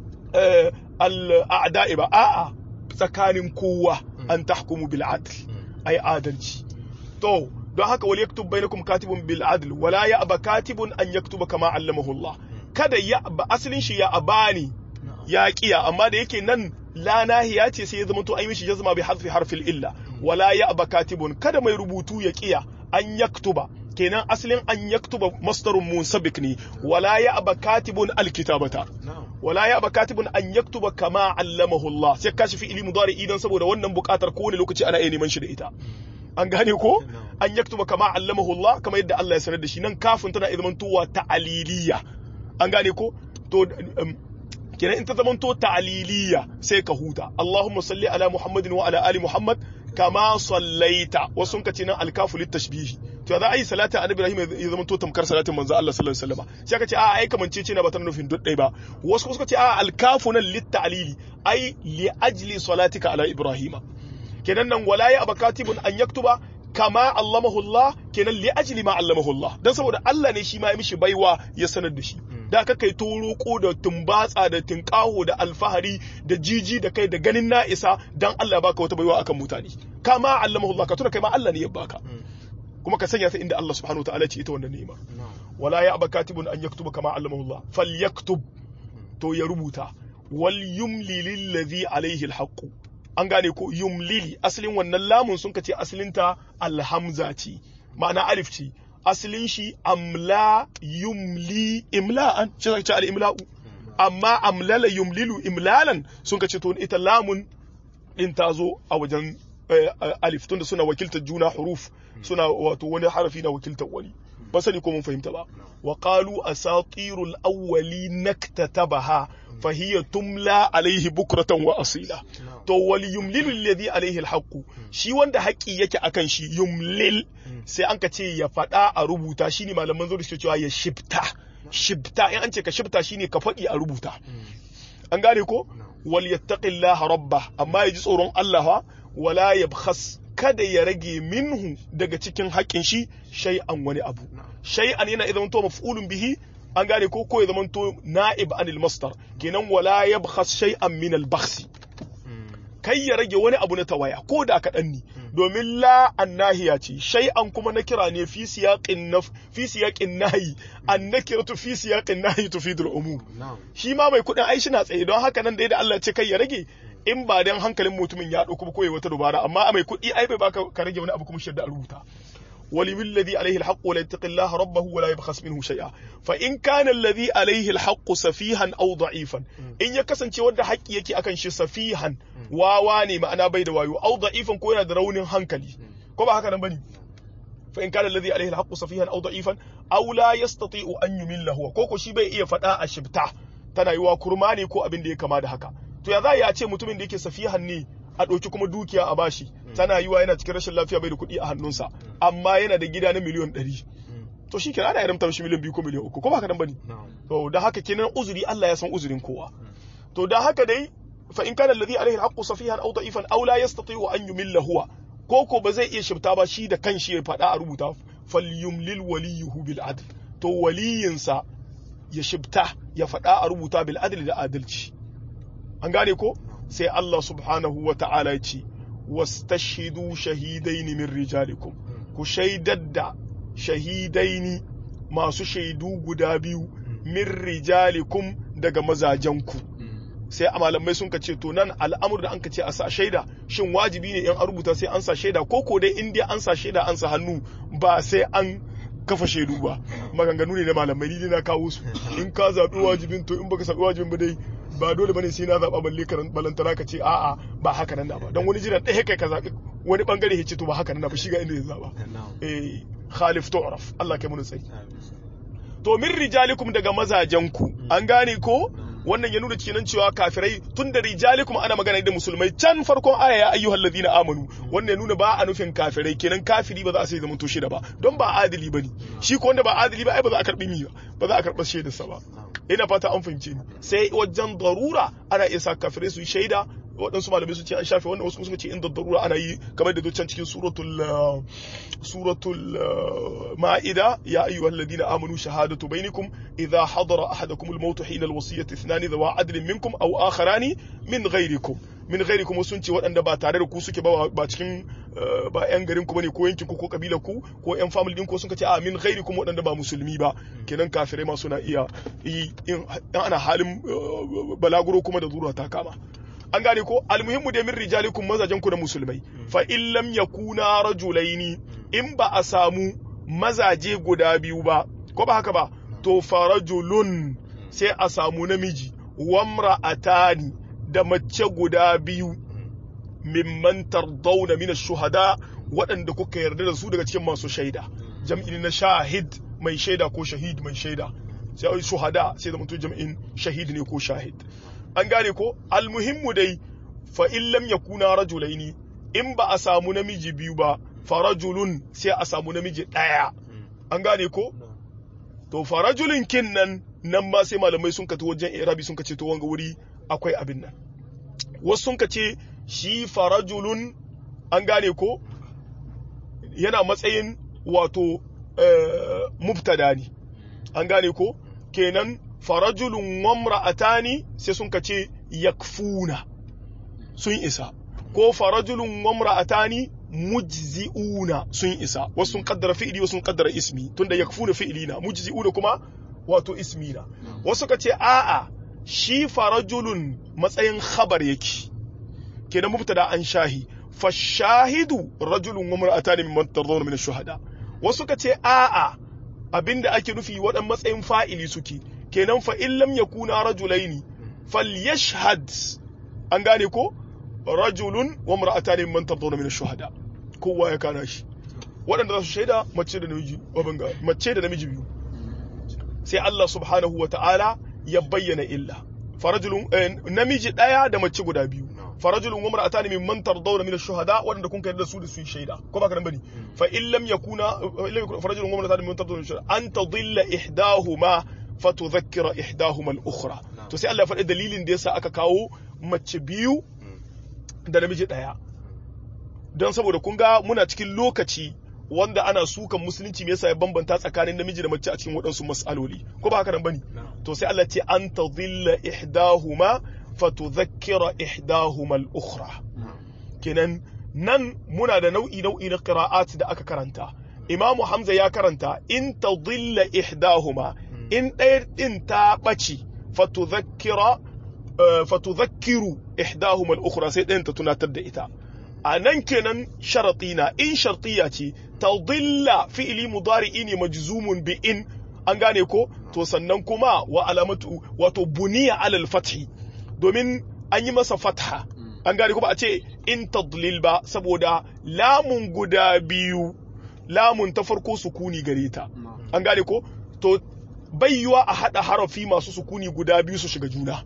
A: al a'da'i ba a'a tsakanin kowa an tahkumu bil adl ai adalci to don haka wal yaktub bainakum katibun bil adl wala ya'ba katibun an yaktuba kama allamahu Allah kada ya ba asalin shi ya abani ya kiya amma da yake nan la nahiya ce sai ya zama to an yi mishi jazma bi harfi harfil illa wala ya'ba katibun kada mai rubutu ya kiya an yaktuba kenan asalin an yaktuba masdarun munsabik ne wala ya'ba katibun alkitabata wala ya katibun an yaktuba kama allamahu Allah sai kashi fi ilmi mudari idan saboda wannan bukatar kowane lokaci ana iya neman shi da ita an gane ko an yaktuba kama allamahu Allah kama yadda Allah ya sanar da shi nan kafin tana zaman tuwa ta'aliliya an gane ko to kenan in ta zaman to ta'aliliya sai ka huta Allahumma salli ala Muhammadin wa ala ali Muhammad kama sallaita wasu ka ce nan alkafu littashbihi to za a yi salata annabi Ibrahim ya zama to tamkar salatin manzo Allah sallallahu alaihi wasallam sai aka ce a ai kamance ce na ba ta nufin duk dai ba wasu suka ce a alkafu nan litta'lili ai li ajli salatika ala Ibrahim kenan nan wala ya abakatibun an yaktuba kama allamahu Allah kenan li ajli ma allamahu Allah dan saboda Allah ne shi ma ya mishi baiwa ya sanar da shi da aka kai toroko da tumbatsa da tinkaho da alfahari da jiji da kai da ganin na isa dan Allah baka wata baiwa akan mutane kama allamahu Allah ka tuna kai ma Allah ne ya baka kuma ka sanya ta inda Allah subhanahu wataala ce ita wannan ni'ima wala ya aba katibun an yaktuba kama allamahu Allah falyaktub to ya rubuta wal yumli lillazi alaihi alhaq an gane ko yumlili asalin wannan lamun sun kace asalinta alhamza ce ma'ana alif ce asalin shi amla yumli imla'an shi zaka ce al-imla'u amma amlala yumlilu imlalan sun kace to ita lamun din ta zo a wajen alif tunda suna wakiltar juna huruf suna wato wani harafi na wakiltar wani ba sani ko mun fahimta ba wa qalu asatirul awwali naktatabaha fa hiya tumla alaihi bukratan wa asila to wal yumlilu alladhi alaihi alhaqu shi wanda haƙi yake akan shi yumlil sai an ka ce ya faɗa a rubuta shine malaman zo da suke cewa ya shibta shibta in an ce ka shibta shine ka faɗi a rubuta an gane ko wal yattaqillaha rabba amma ya ji tsoron Allah wala yabkhas kada ya rage minhu daga cikin haƙƙin shi shay'an wani abu shay'an yana idan to maf'ulun bihi an gane ko ko ya zama to na'ib anil masdar kenan wala yabkhas shay'an min al bakhsi kai ya rage wani abu na tawaya ko da kaɗan ne domin la annahiya ce shay'an kuma na kira ne fi siyaqin naf fi siyaqin nahi annakiratu fi siyaqin nahi tufidul umum shi ma mai kuɗin ai na tsaye don haka nan da da Allah ce kai ya rage in ba dan hankalin mutumin ya ɗauko ko wata dubara amma mai kuɗi ai bai baka ka rage wani abu kuma shirda a rubuta ولمن الذي عليه الحق ولا يتق الله ربه ولا يبخس منه شيئا فإن كان الذي عليه الحق سفيها أو ضعيفا إن يكسن شي ود حق يكي أكن شي سفيها واواني ما أنا بيد وايو أو ضعيفا كوينا درون هنكلي كما هكذا بني فإن كان الذي عليه الحق سفيها أو ضعيفا أو لا يستطيع أن يمل هو كوكو شي بي إيه فتاة الشبتة tana yiwa kurma ne ko abin da ya kama da haka to ya za ya ce mutumin da yake safihan ne a ɗauki kuma dukiya a bashi tana yiwa yana cikin rashin lafiya bai da kuɗi a hannunsa amma yana da gida na miliyon ɗari to shi kenan ana yaramta mishi miliyan biyu ko miliyan uku ko ba ka nan bane to da haka kenan uzuri Allah ya san uzurin kowa to da haka dai fa in kana alladhi alaihi alhaqqu safihan aw da'ifan aw la yastati'u an yumilla huwa ko ko ba zai iya shifta ba shi da kanshi ya faɗa a rubuta falyumlil waliyuhu bil adl to waliyinsa ya shifta ya faɗa a rubuta bil adl da adalci an gane ko sai Allah subhanahu wa ta'ala ce wastashhidu shahidaini min rijalikum ku shaidar da shahidaini masu shaidu guda biyu min rijalikum daga mazajenku sai a malamai sun ce to nan al'amur da an ka ce a sa shaida shin wajibi ne in an rubuta sai an sa shaida ko ko dai in dai an sa shaida an sa hannu ba sai an kafa shaidu ba maganganu ne na malamai ni na kawo su in ka zaɓi wajibin to in baka zaɓi wajibin ba dai ba dole bane sai na zaba balle karan balantana ka ce a'a ba haka nan ba don wani jiran ɗaya kai ka zabi wani bangare ya ce to ba haka nan ba shi ga inda ya zaba eh khalif tu'raf Allah kai mun tsayi to min rijalikum daga mazajenku an gane ko wannan ya nuna kenan cewa kafirai tun da rijalikum ana magana da musulmai can farkon aya ya ayyuhal ladina amanu wannan ya nuna ba a nufin kafirai kenan kafiri ba za a sai zaman to shida ba don ba adili bane shi ko wanda ba adili ba ai ba za a karbi mi ba za a karba shaidar sa ba ina fata an fahimce ni sai wajen darura ana iya sa kafirai su yi shaida waɗansu malamai su ce an shafe wannan wasu suka ce inda darura ana yi kamar da can cikin suratul suratul ma'ida ya ayyuhal ladina amanu shahadatu bainakum idha hadara ahadakum al-maut hina al-wasiyyati ithnani dhawa adlin minkum aw akharani min ghayrikum min ghayrikum sun ce waɗanda ba tare da ku suke ba ba cikin ba yan garin ku bane ko yankin ku ko kabilar ku ko yan family din ku sun ce a min ghayrikum waɗanda ba musulmi ba kenan kafirai ma suna iya yi in ana halin balaguro kuma da zura ta kama an gane ko almuhimmu da min rijalikum mazajen ku da musulmai fa in lam yakuna rajulaini in ba a samu mazaje guda biyu ba ko ba haka ba to farajulun sai a samu namiji wamra'atani da mace guda biyu mimman tardawna min shuhada waɗanda kuka yarda da su daga cikin masu shaida jam'i na shahid mai shaida ko shahid mai shaida sai shuhada sai da mutum jam'in shahid ne ko shahid an gane ko almuhimmu dai fa in lam yakuna rajulaini in ba a samu namiji biyu ba farajulun sai a samu namiji daya an gane ko to farajulin kin nan nan ma sai malamai sun kato wajen irabi sun kace to wanga wuri akwai abin nan wasu sun kace shi farajulun an gane ko yana matsayin wato mubtada ne an gane ko kenan farajulun wamra'atani sai sun kace yakfuna sun isa ko farajulun wamra'atani mujzi'una sun isa wasu sun kaddara fi'ili wasu sun kaddara ismi tunda yakfuna fi'ili na mujzi'una kuma wato ismi na wasu kace a'a shi farajulun matsayin khabar yake kenan mubtada an shahi fashahidu rajulun wamra'atani mimman tardawna min ash-shuhada wasu kace a'a abinda ake nufi waɗan matsayin fa'ili suke kenan fa in lam yakuna rajulaini falyashhad an gane ko rajulun wa mar'atani man tardawna min ash-shuhada kowa ya kana shi waɗanda za su shaida mace da namiji wabanga mace da namiji biyu sai Allah subhanahu wa ta'ala ya bayyana illa farajulun namiji daya da mace guda biyu farajulun wa mar'atani mimman tardawna min ash-shuhada waɗanda kun kai da su da su shaida ko ba ka nan bane fa in lam yakuna farajulun wa mar'atani mimman tardawna min ash-shuhada an tadilla ihdahuma fatudhakkira ihdahuma al-ukhra to sai Allah ya faɗi dalilin da yasa aka kawo mace biyu da namiji ɗaya don saboda kun ga muna cikin lokaci wanda ana sukan musulunci me yasa ya bambanta tsakanin namiji da mace a cikin waɗansu mas'aloli ko ba haka nan bane to sai Allah ce an tadhilla ihdahuma fatudhakkira ihdahuma al-ukhra kenan nan muna da nau'i nau'i na qira'at da aka karanta Imamu Hamza ya karanta in tadhilla ihdahuma in ɗaya ɗin ta ɓace fatudhakkira fatudhakkiru ihdahuma al-ukhra sai ɗayan ta tunatar da ita a nan kenan sharati na in shartiya ce tadilla fi'li mudari'i ne majzumun bi in an gane ko to sannan kuma wa alamatu wato buniya alal fathi domin an yi masa fatha an gane ko ba a ce in tadlil ba saboda lamun guda biyu lamun ta farko sukuni gare ta an gane ko to bayyuwa a hada harafi masu sukuni guda biyu su shiga juna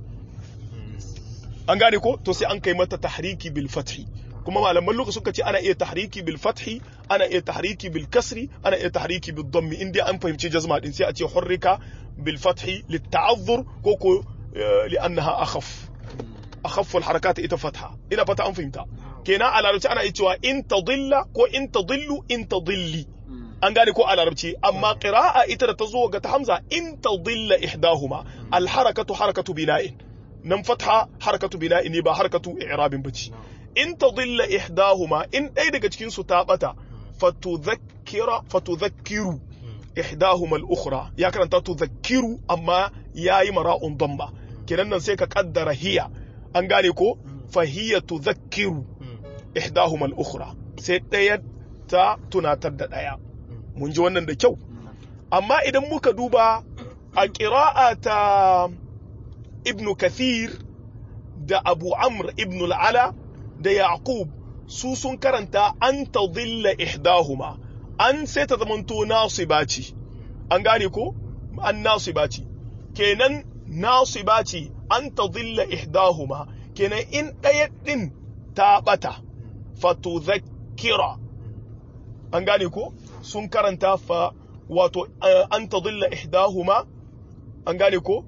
A: an gane ko to sai an kai mata tahriki bil fathi kuma malaman lokaci suka ce ana iya tahriki bil fathi ana iya tahriki bil kasri ana iya tahriki bil dhammi in dai an fahimci jazma din sai a ce hurrika bil fathi lit ta'azzur ko ko li annaha akhaf akhaf al harakat ita fatha ina fata an fahimta kenan a larabci ana iya cewa in tadilla ko in tadillu in tadilli an gane ko a larabci amma qira'a ita da ta zo ga ta hamza in tadilla ihdahuma al harakatu harakatu bina'in nan fatha harakatu bina'in ne ba harakatu i'rabin bace in tadilla ihdahuma in ɗaya daga cikin su ta bata fatudhakkira fatudhakkiru ihdahuma al-ukhra ya karanta tudhakkiru amma yayi mara'un damba kenan nan sai ka kaddara hiya an gane ko fa hiya tudhakkiru ihdahuma al-ukhra sai ɗaya ta tunatar da ɗaya mun ji wannan da kyau amma idan muka duba a ƙira'a ta ibn kathir da abu amr ibn al'ala da yaqub su sun karanta an tadilla ihdahuma an sai ta zamanto nasiba ce an gane ko an nasiba ce kenan nasiba ce an tadilla ihdahuma kenan in ɗaya ɗin ta ɓata fatudhakkira an gane ko sun karanta fa wato an tadilla ihdahuma an gane ko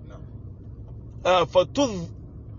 A: fatudh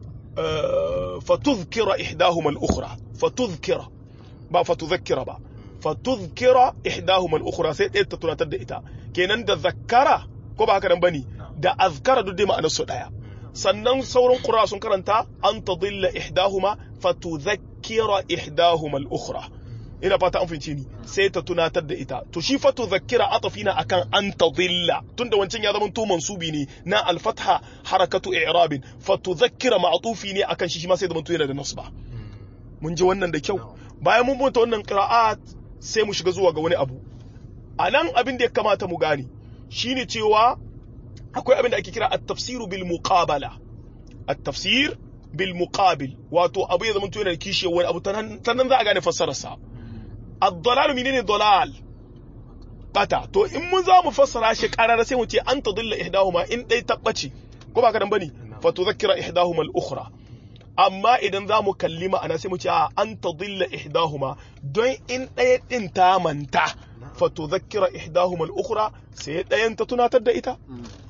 A: fatudhkira ihdahuma al-ukhra fatudhkira ba fatudhakkira ba fatudhkira ihdahuma al-ukhra sai ɗaya ta tunatar da ita kenan da zakkara ko ba haka nan bane da azkara duk dai ma'anar su daya sannan sauran qura sun karanta an tadilla ihdahuma fatudhakkira ihdahuma al-ukhra ina fata an fince ni sai ta tunatar da ita to shi fatu zakira atafina akan an tadilla tunda wancan ya zama to mansubi ne na al-fatha harakatu i'rabin fatu zakira ma'tufi ne akan shi shi ma sai zama to yana da nasba mun ji wannan da kyau bayan mun bunta wannan qira'at sai mu shiga zuwa ga wani abu anan abin da ya kamata mu gane shine cewa akwai abin da ake kira at-tafsiru bil muqabala at-tafsir bil muqabil wato abu ya zama to yana da kishiyar wani abu sannan za a gane fassararsa ad-dalal menene dalal bata to in mun za mu fassara shi karara sai mu ce an tadilla ihdahuma in dai tabbaci ko ba ka dan bane fa tudhakkira ihdahuma al-ukhra amma idan za mu kalli ma'ana sai mu ce an tadilla ihdahuma don in ɗaya din ta manta fa tudhakkira ihdahuma al-ukhra sai ɗayan ta tunatar da ita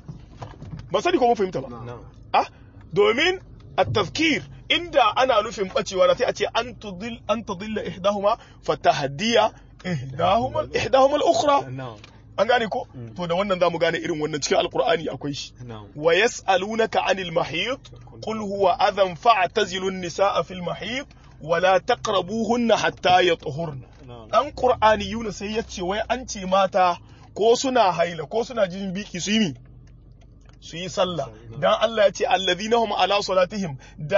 A: ba sani ko mun fahimta ba ah domin التذكير inda ana nufin bacewa da sai a ce an tudil an tudilla ihdahuma fatahdiya ihdahuma ihdahuma al-ukhra an gane ko to da wannan zamu gane irin wannan cikin alqur'ani akwai shi wa yas'alunaka 'anil mahid qul huwa adhan fa'tazilu an-nisaa fil mahid wa la taqrabuhunna hatta yatahurna dan qur'ani yuna sai yace wai an ce mata ko suna haila ko suna jin biki su yi su yi sallah dan Allah ya ce allazina hum ala salatihim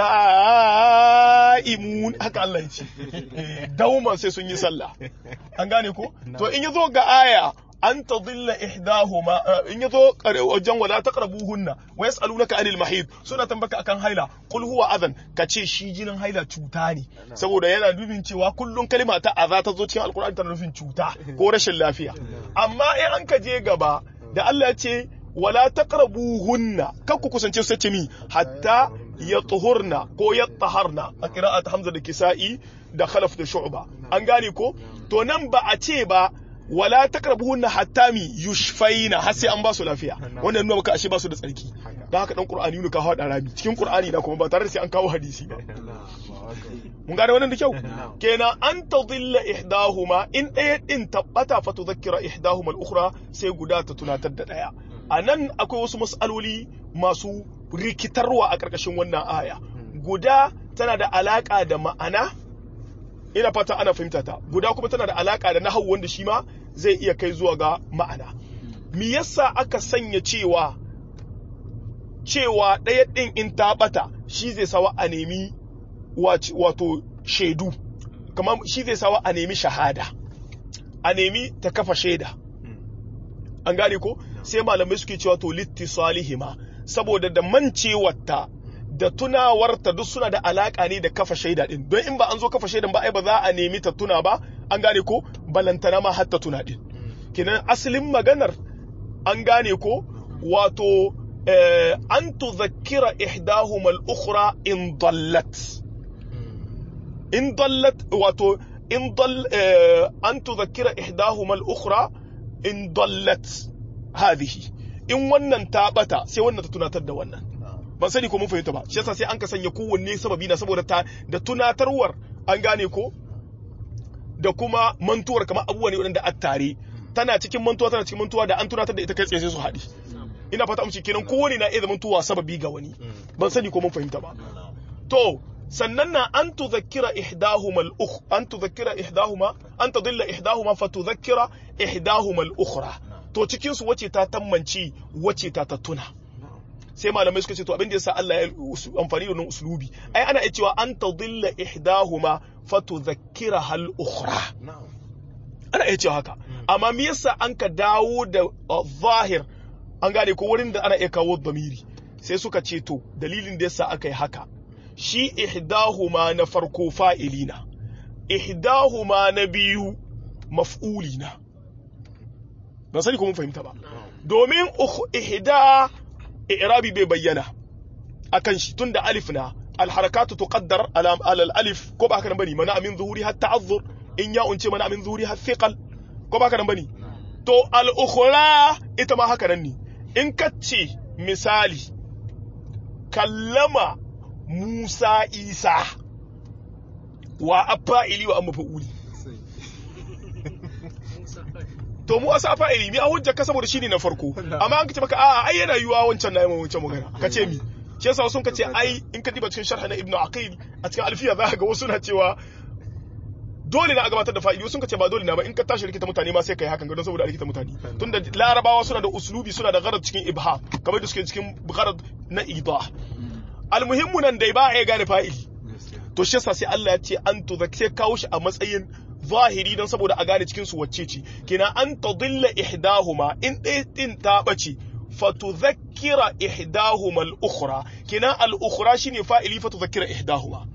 A: da'imun haka Allah ya ce dauman sai sun yi sallah an gane ko to in yazo ga aya an tadilla ihdahuma in yazo wajen wala taqrabuhunna wa yasalunaka anil mahid suna tambaka akan haila qul huwa adhan kace shi jinin haila cuta ne saboda yana nufin cewa kullun kalma ta aza ta zo cikin alqur'ani tana nufin cuta ko rashin lafiya amma in an ka je gaba da Allah ya ce wala taqrabuhunna kan ku kusance su ce mi hatta yatuhurna ko yataharna a qira'at hamza da kisa'i da khalaf da shu'ba an gane ko to nan ba a ce ba wala taqrabuhunna hatta mi yushfaina har sai an ba su lafiya wannan nuna maka ashe ba su da tsarki dan haka dan qur'ani ne ka hawa da rami cikin qur'ani da kuma ba tare da sai an kawo hadisi ba mun gane wannan da kyau kenan an tadilla ihdahuma in ɗaya din tabbata fa tudhakkira ihdahuma al-ukhra sai guda ta tunatar da ɗaya a nan akwai wasu matsaloli masu rikitarwa a ƙarƙashin wannan aya guda tana da alaƙa da ma'ana ina fata ana fahimta ta guda kuma tana da alaƙa da nahawu wanda shi ma zai iya kai zuwa ga ma'ana me yasa aka sanya cewa cewa ɗaya ɗin in ta ɓata shi zai sawa a nemi wato shaidu kamar shi zai sawa a nemi shahada a nemi ta kafa shaida an gane ko sai malamai suke cewa to littisalihima saboda da mancewarta da tunawarta duk suna da alaka ne da kafa shaida din don in ba an zo kafa shaidan ba ai ba za a nemi ta tuna ba an gane ko balantana ma har ta tuna din kinan asalin maganar an gane ko wato an tuzakkira ihdahuma al-ukhra in dallat in dallat wato in dal an tuzakkira ihdahuma al-ukhra in dallat hadhihi in wannan ta bata sai wannan ta tunatar da wannan ban sani ko mun fahimta ba shi yasa sai an ka sanya kowanne sababi na saboda ta da tunatarwar an gane ko da kuma mantuwar kamar abubuwa ne wadanda a tare tana cikin mantuwa tana cikin mantuwa da an tunatar da ita kai tsaye sai su haɗi ina fata amince kenan kowane na iya zamantowa sababi ga wani ban sani ko mun fahimta ba to sannan na an tuzakkira ihdahuma al-ukh an tuzakkira ihdahuma an tadilla ihdahuma fa tuzakkira ihdahuma al-ukhra to cikin su wace ta tammanci wace ta ta tuna sai malamai suka ce to abin da yasa Allah ya amfani da wannan uslubi ai ana iya cewa an tadilla ihdahuma fa tuzakkira al-ukhra ana iya cewa haka amma me yasa an ka dawo da zahir an gane ko wurin da ana iya kawo damiri sai suka ce to dalilin da yasa aka yi haka shi ihdahuma na farko fa'ilina ihdahuma na biyu maf'ulina ba sani ko mun fahimta ba domin ihda i'rabi bai bayyana akan shi tunda alif na alharakatu tuqaddar ala alif ko ba haka nan bane mana min zuhuri har ta'azzur in ya unce mana min zuhuri har thiqal ko ba haka nan bane to al ukhra ita ma haka nan ne in kace misali kallama Musa Isa wa afa'ili wa amma fa'uli to mu asa fa'ili mi a hujja ka saboda shine na farko amma an kace maka a'a ai yana yiwa wancan na yi wancan magana kace mi shi yasa sun kace ai in ka diba cikin sharh na ibnu aqil a cikin alfiya za ka ga wasu na cewa dole na a gabatar da fa'ili sun kace ba dole na ba in ka tashi rikita mutane ma sai kai hakan ga don saboda rikita mutane tunda larabawa suna da uslubi suna da gharad cikin ibha kamar da suke cikin gharad na idah almuhimmu nan dai ba a iya gane fa'ili to shi yasa sai Allah ya ce an to sai kawo shi a matsayin zahiri don saboda a gane cikin su wacce ce kina an tadilla ihdahuma in ɗaya din ta bace fatudhakkira ihdahuma al-ukhra kina al-ukhra shine fa'ili fatudhakkira ihdahuma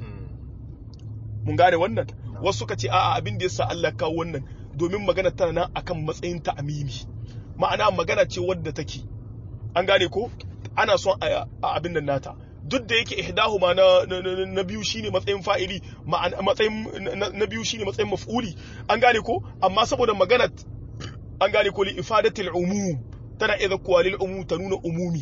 A: mun gane wannan wasu suka ce a'a abin da yasa Allah kawo wannan domin magana tana nan akan matsayin ta amimi ma'ana magana ce wadda take an gane ko ana son a abin nan nata duk da yake ihdahuma na na biyu shine matsayin fa'ili matsayin na biyu shine matsayin maf'uli an gane ko amma saboda magana an gane ko li ifadatil umum tana iya zakkuwa lil umum ta nuna umumi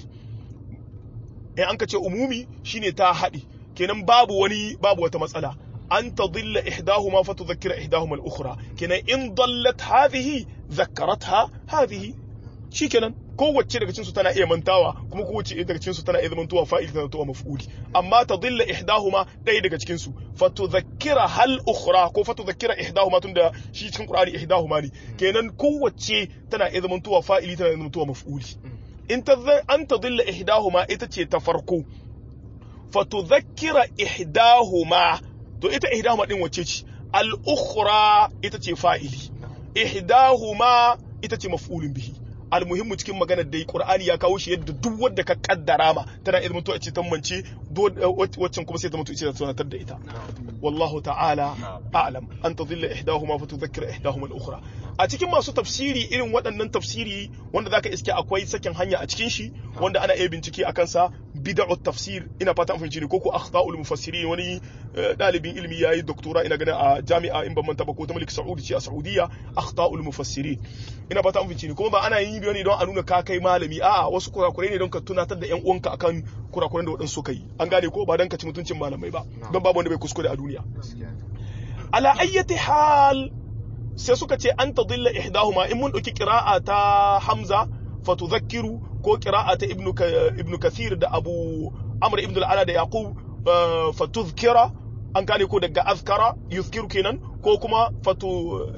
A: in an ka ce umumi shine ta haɗi kenan babu wani babu wata matsala an tadilla ihdahuma fa tudhakkira ihdahuma al-ukhra kenan in dallat hadhihi dhakkaratha hadhihi shikenan kowace daga cinsu tana iya mantawa kuma kowace daga cinsu tana iya zamantowa fa'il tana zamantowa maf'uli amma tadilla ihdahuma ɗaya daga cikin su fatudhakkira hal ukhra ko fatudhakkira ihdahuma tunda shi cikin qur'ani ihdahuma ne kenan kowace tana iya zamantowa fa'ili tana iya zamantowa maf'uli in ta an tadilla ihdahuma ita ce ta farko fatudhakkira ihdahuma to ita ihdahuma din wace ce al ukhra ita ce fa'ili ihdahuma ita ce maf'ulun bihi almuhimmu cikin maganar dai qur'ani ya kawo shi yadda duk wanda ka kaddara ma tana iya mutuwa ce tambance waccan kuma sai ta mutu ce ta tunatar da ita wallahu ta'ala a'lam an tadhilla ihdahuma fa tudhakkira ihdahuma al-ukhra a cikin masu tafsiri irin waɗannan tafsiri wanda zaka iske akwai sakin hanya a cikin shi wanda ana iya bincike akan sa bid'ut tafsir ina fata an fahimci ne ko ko akhta'ul mufassirin wani dalibin ilimi yayi doktora ina ganin a jami'a in ban manta ba ko ta Malik Saudi ce a Saudiya akhta'ul mufassirin ina fata an fahimci ne kuma ba ana yin biyo ne don a nuna ka kai malami a'a wasu kurakurai ne don ka tunatar da yan uwanka akan kurakuran da waɗansu suka yi an gane ko ba don ka ci mutuncin malamai ba don babu wanda bai kuskure a duniya ala ayyati hal sai suka ce an tadilla ihdahuma in mun dauki qira'a ta Hamza fatudhakkiru ko qira'a ta Ibn Ibn Kathir da Abu Amr ibn al-Ala da Yaqub fatudhkira an gane ko daga azkara yuzkiru kenan ko kuma fatu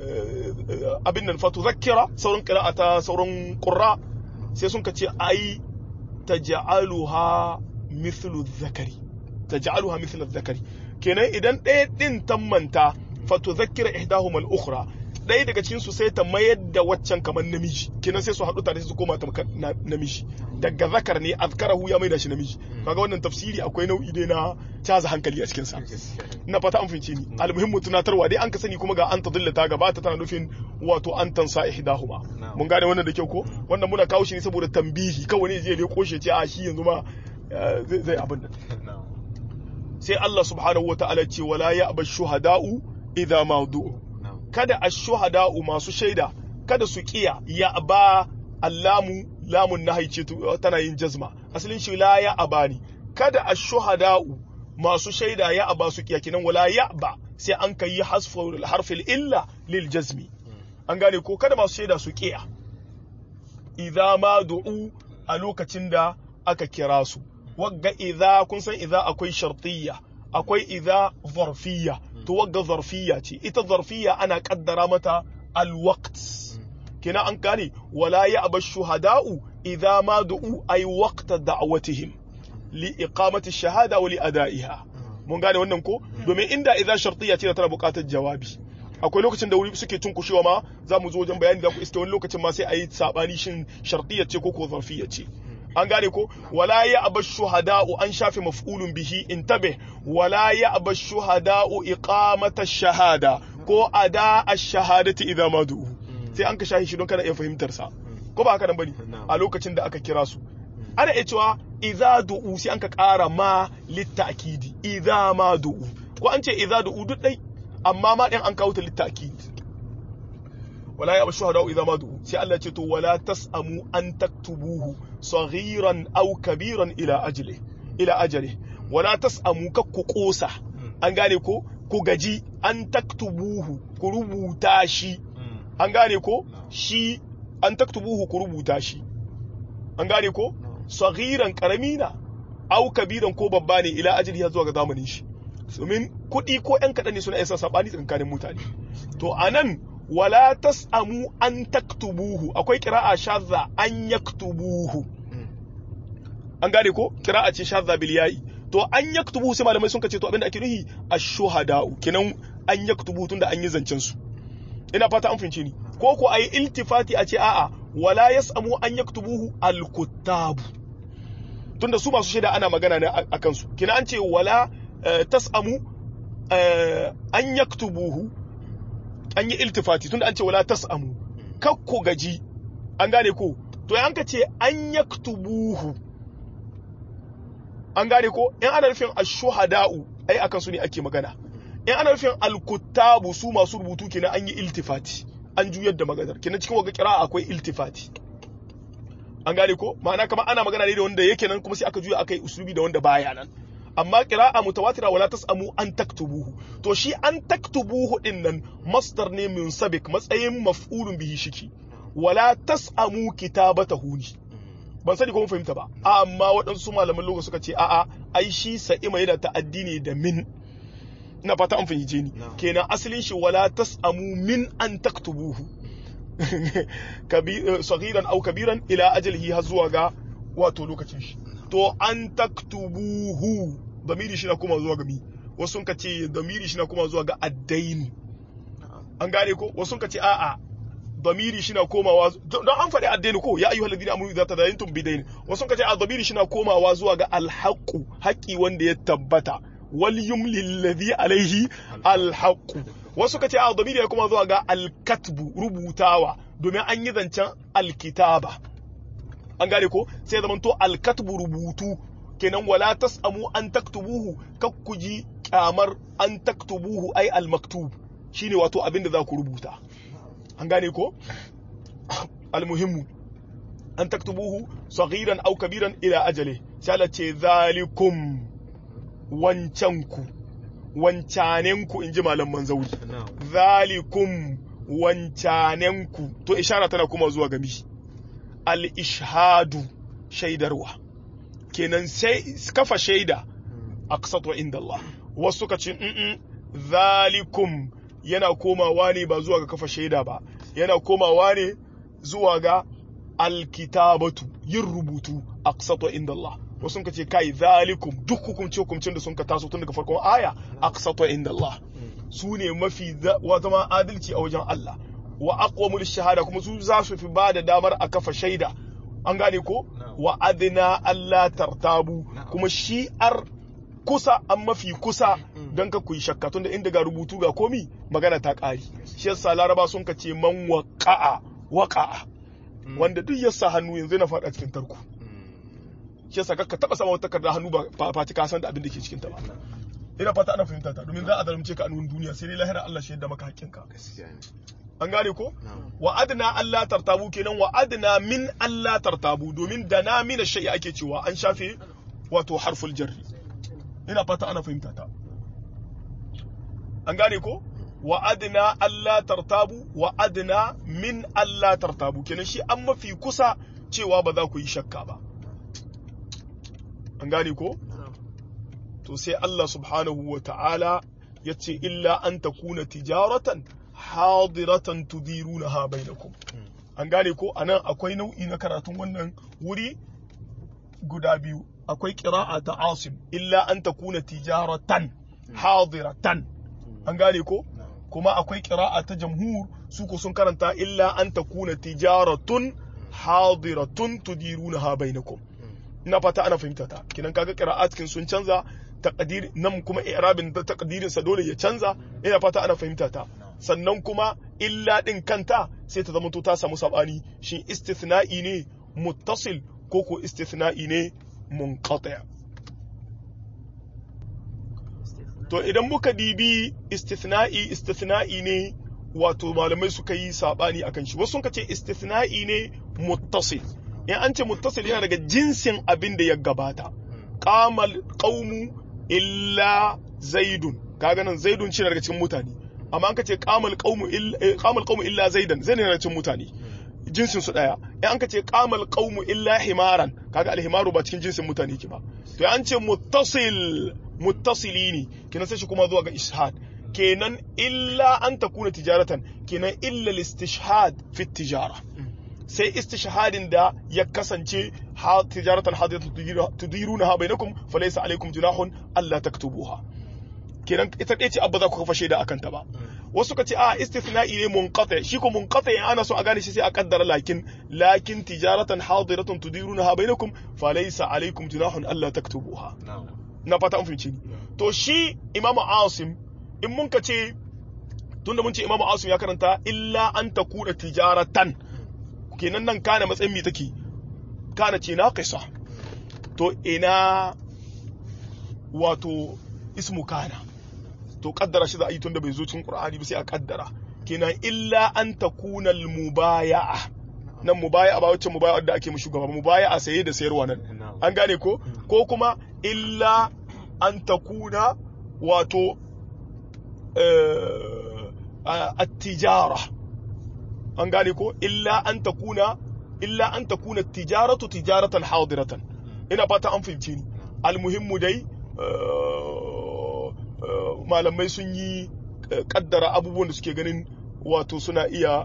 A: abin nan fatudhakkira sauran qira'a ta sauran qurra sai sun ce ai taj'aluha mithlu dhakari taj'aluha mithlu dhakari kenan idan ɗaya din tammanta fatudhakkira ihdahuma al-ukhra ɗaya daga cikin su sai ta mayar da waccan kamar namiji kenan sai su haɗu tare su koma tamkar namiji daga zakar ne azkarahu ya maida shi namiji kaga wannan tafsiri akwai nau'i dai na caza hankali a cikin sa ina fata an fince ni almuhimmu tunatarwa dai an ka sani kuma ga an tadilla ta gabata tana nufin wato an tansa ihdahuma mun gane wannan da kyau ko wannan muna kawo shi ne saboda tambihi kawai ne je ne koshe ce a shi yanzu ma zai abin nan sai Allah subhanahu wataala ce wala ya'ba shuhada'u idza ma du'u kada ashuhada'u masu shaida kada su kiya ya ba allamu lamun nahi ce tana yin jazma asalin shi la ya abani kada ashuhada'u masu shaida ya aba su kiya kinan wala ya ba sai an kai hasful harfil illa lil jazmi an gane ko kada masu shaida su kiya idza ma du'u a lokacin da aka kira su wagga idza kun san idza akwai shartiyya akwai idza zarfiyya to wagga zarfiyya ce ita zarfiyya ana kaddara mata alwaqt kina an gane wala ya'ba shuhada'u idza ma du'u ay waqta da'watihim li iqamati shahada wa li ada'iha mun gane wannan ko domin inda idza shartiyya ce tana buƙatar jawabi akwai lokacin da wuri suke cunkushewa ma za mu zo wajen bayani za ku iske wani lokacin ma sai a yi sabani shin shartiyya ce ko ko zarfiyya ce an gane ko wala ya aba shuhada'u an shafe maf'ulun bihi intabe wala ya aba shuhada'u iqamata shahada ko ada ash-shahadati idza ma du'u sai an ka shahi shi don kana iya fahimtar sa ko ba haka nan bane a lokacin da aka kira su ana iya cewa idza du'u sai an ka ƙara ma litta'kidi idza ma du'u ko an ce idza du'u duk dai amma ma din an kawo ta litta'kidi wala ya shuhada idza ma du'u sai Allah ya ce to wala tasamu an taktubuhu saghiran aw kabiran ila ajli ila ajali wala tasamu kakku kosa an gane ko ku gaji an taktubuhu ku rubuta shi an gane ko shi an taktubuhu ku rubuta shi an gane ko saghiran karami na aw kabiran ko babba ne ila ajli har zuwa ga zamanin shi domin kuɗi ko ƴan kaɗan ne suna isa sabani tsakanin mutane to anan wala tas'amu an taktubuhu akwai kira'a shadda an yaktubuhu an gane ko kira'a ce shadda bil ya'i to an yaktubuhu sai malamai sun kace to abinda ake nuhi ash-shuhada'u kenan an yaktubuhu tunda an yi zancen su ina fata an fince ni ko ko ayi iltifati a ce a'a wala yas'amu an yaktubuhu al-kuttabu tunda su masu shaida ana magana ne akan su kenan an ce wala tas'amu an yaktubuhu an yi iltifati tunda an ce wala tas'amu kakko gaji an gane ko to yan ka ce an yaktubuhu an gane ko in ana nufin ash-shuhada'u ai akan su ne ake magana in ana nufin al-kuttabu su masu rubutu kenan an yi iltifati an juyar da maganar kenan cikin waga kira akwai iltifati an gane ko ma'ana kamar ana magana ne da wanda yake nan kuma sai aka juya aka yi uslubi da wanda baya nan amma qira'a mutawatira wala tasamu an taktubuhu to shi an taktubuhu din nan masdar ne min sabik matsayin maf'ulun bihi shiki wala tasamu kitabatahu ni ban sani ko mun fahimta ba amma waɗansu malaman lokaci suka ce a'a ai shi sa'ima yana ta'addi ne da min ina fata an fahimce ni kenan asalin shi wala tasamu min an taktubuhu sagiran au kabiran ila ajalihi har zuwa ga wato lokacin shi to an taktubuhu damiri shi na kuma zuwa ga mi wasu sun ce damiri shi na kuma zuwa ga addaini an gane ko wasu sun ce a'a damiri shi na komawa don an faɗi addaini ko ya ayyuhal ladina amanu idza tadayantum bidain wasu sun ce a damiri shi na komawa zuwa ga alhaqu haƙi wanda ya tabbata wal yumlil ladhi alaihi alhaqu wasu ka ce a damiri ya kuma zuwa ga alkatbu rubutawa domin an yi zancen alkitaba an gane ko sai zaman to alkatbu rubutu kenan wala tasamu an taktubuhu kakkuji kyamar an taktubuhu ai almaktub shine wato abin da za ku rubuta an gane ko almuhimmu an taktubuhu saghiran aw kabiran ila ajali sai ce zalikum wancanku wancanenku in ji malaman zauri zalikum wancanenku to ishara tana kuma zuwa gami al-ishhadu shaidarwa kenan sai kafa shaida aqsatu inda Allah wasu ka ce mm zalikum yana komawa ne ba zuwa ga kafa shaida ba yana komawa ne zuwa ga alkitabatu yin rubutu aqsatu inda Allah wasu ka ce kai zalikum duk hukumce hukumcin da sun ka taso tun daga farkon aya aqsatu inda Allah su ne mafi zama adalci a wajen Allah wa aqwamul shahada kuma su za su fi ba da damar a kafa shaida an gane ko wa adna Allah tartabu kuma shi ar kusa an mafi kusa don ka kuyi shakka tunda inda ga rubutu ga komi magana ta ƙari shi yasa laraba sun ka ce man waqa'a waqa'a wanda duk yasa hannu yanzu na faɗa cikin tarko shi yasa ka taba sama wata takarda hannu ba fati ka san da abin da ke cikin ta ba ina fata ana fahimta ta domin za a zalunce ka a nuna duniya sai dai lahira Allah shi yadda maka hakkinka an gane ko wa adna Allah tartabu kenan wa adna min Allah tartabu domin da na mina shay'a ake cewa an shafe wato harful jarri ina fata ana fahimta ta an gane ko wa adna Allah tartabu wa adna min Allah tartabu kenan shi an mafi kusa cewa ba za ku yi shakka ba an gane ko to sai Allah subhanahu wa ta'ala ya ce illa an takuna tijaratan hadiratan tudirunaha bainakum an gane ko anan akwai nau'i na karatun wannan wuri guda biyu akwai qira'a ta asim illa an takuna tijaratan hadiratan an gane ko kuma akwai qira'a ta jamhur su ko sun karanta illa an takuna tijaratun hadiratun tudirunaha bainakum ina fata ana fahimta ta kinan kaga qira'at kin sun canza taqdir nan kuma i'rabin da taqdirin sa dole ya canza ina fata ana fahimta ta sannan kuma illa din kanta sai ta zama to ta samu sabani shin istithna'i ne muttasil ko ko istithna'i ne munqati' to idan muka dibi istithna'i istithna'i ne wato malamai suka yi sabani akan shi wasu sun ce istithna'i ne muttasil in an ce muttasil yana daga jinsin abin da ya gabata qamal qaumu illa zaidun kaga nan zaidun shi daga cikin mutane amma an ka ce qamal qaumu illa qamal qaumu illa zaidan zai ne daga cikin mutane jinsin su daya in an ka ce qamal qaumu illa himaran kaga alhimaru ba cikin jinsin mutane ki ba to an ce muttasil muttasili ne kenan sai shi kuma zuwa ga ishad kenan illa an takuna tijaratan kenan illa listishhad fi tijara sai istishhadin da ya kasance ha tijaratan hadiyatan tudiruna ha bainakum falaysa alaikum junahun alla taktubuha kenan ita ɗaya ce abba za ku kafa shaida akan ta ba wasu ka ce a istithna'i ne munqati shi ko munqati ana so a gane shi sai a kaddara lakin lakin tijaratan hadiratan tudiruna ha bainakum falaysa alaikum junahun alla taktubuha na fata an fahimci ni to shi imamu asim in mun ka ce tunda mun ce imamu asim ya karanta illa an takuna tijaratan kenan nan kana matsayin mi take kana ce naqisa to ina wato ismu kana to kaddara shi za a yi tunda bai zo cikin qur'ani ba sai a kaddara kenan illa an takuna al-mubaya'a nan mubaya'a ba wacce mubaya'a da ake mu shugaba mubaya'a saye da sayarwa nan an gane ko ko kuma illa an takuna wato at-tijara an gane ko illa an takuna illa an takuna tijaratu tijaratan hadiratan ina fata an fahimce ni almuhimmu dai malamai sun yi kaddara abubuwan da suke ganin wato suna iya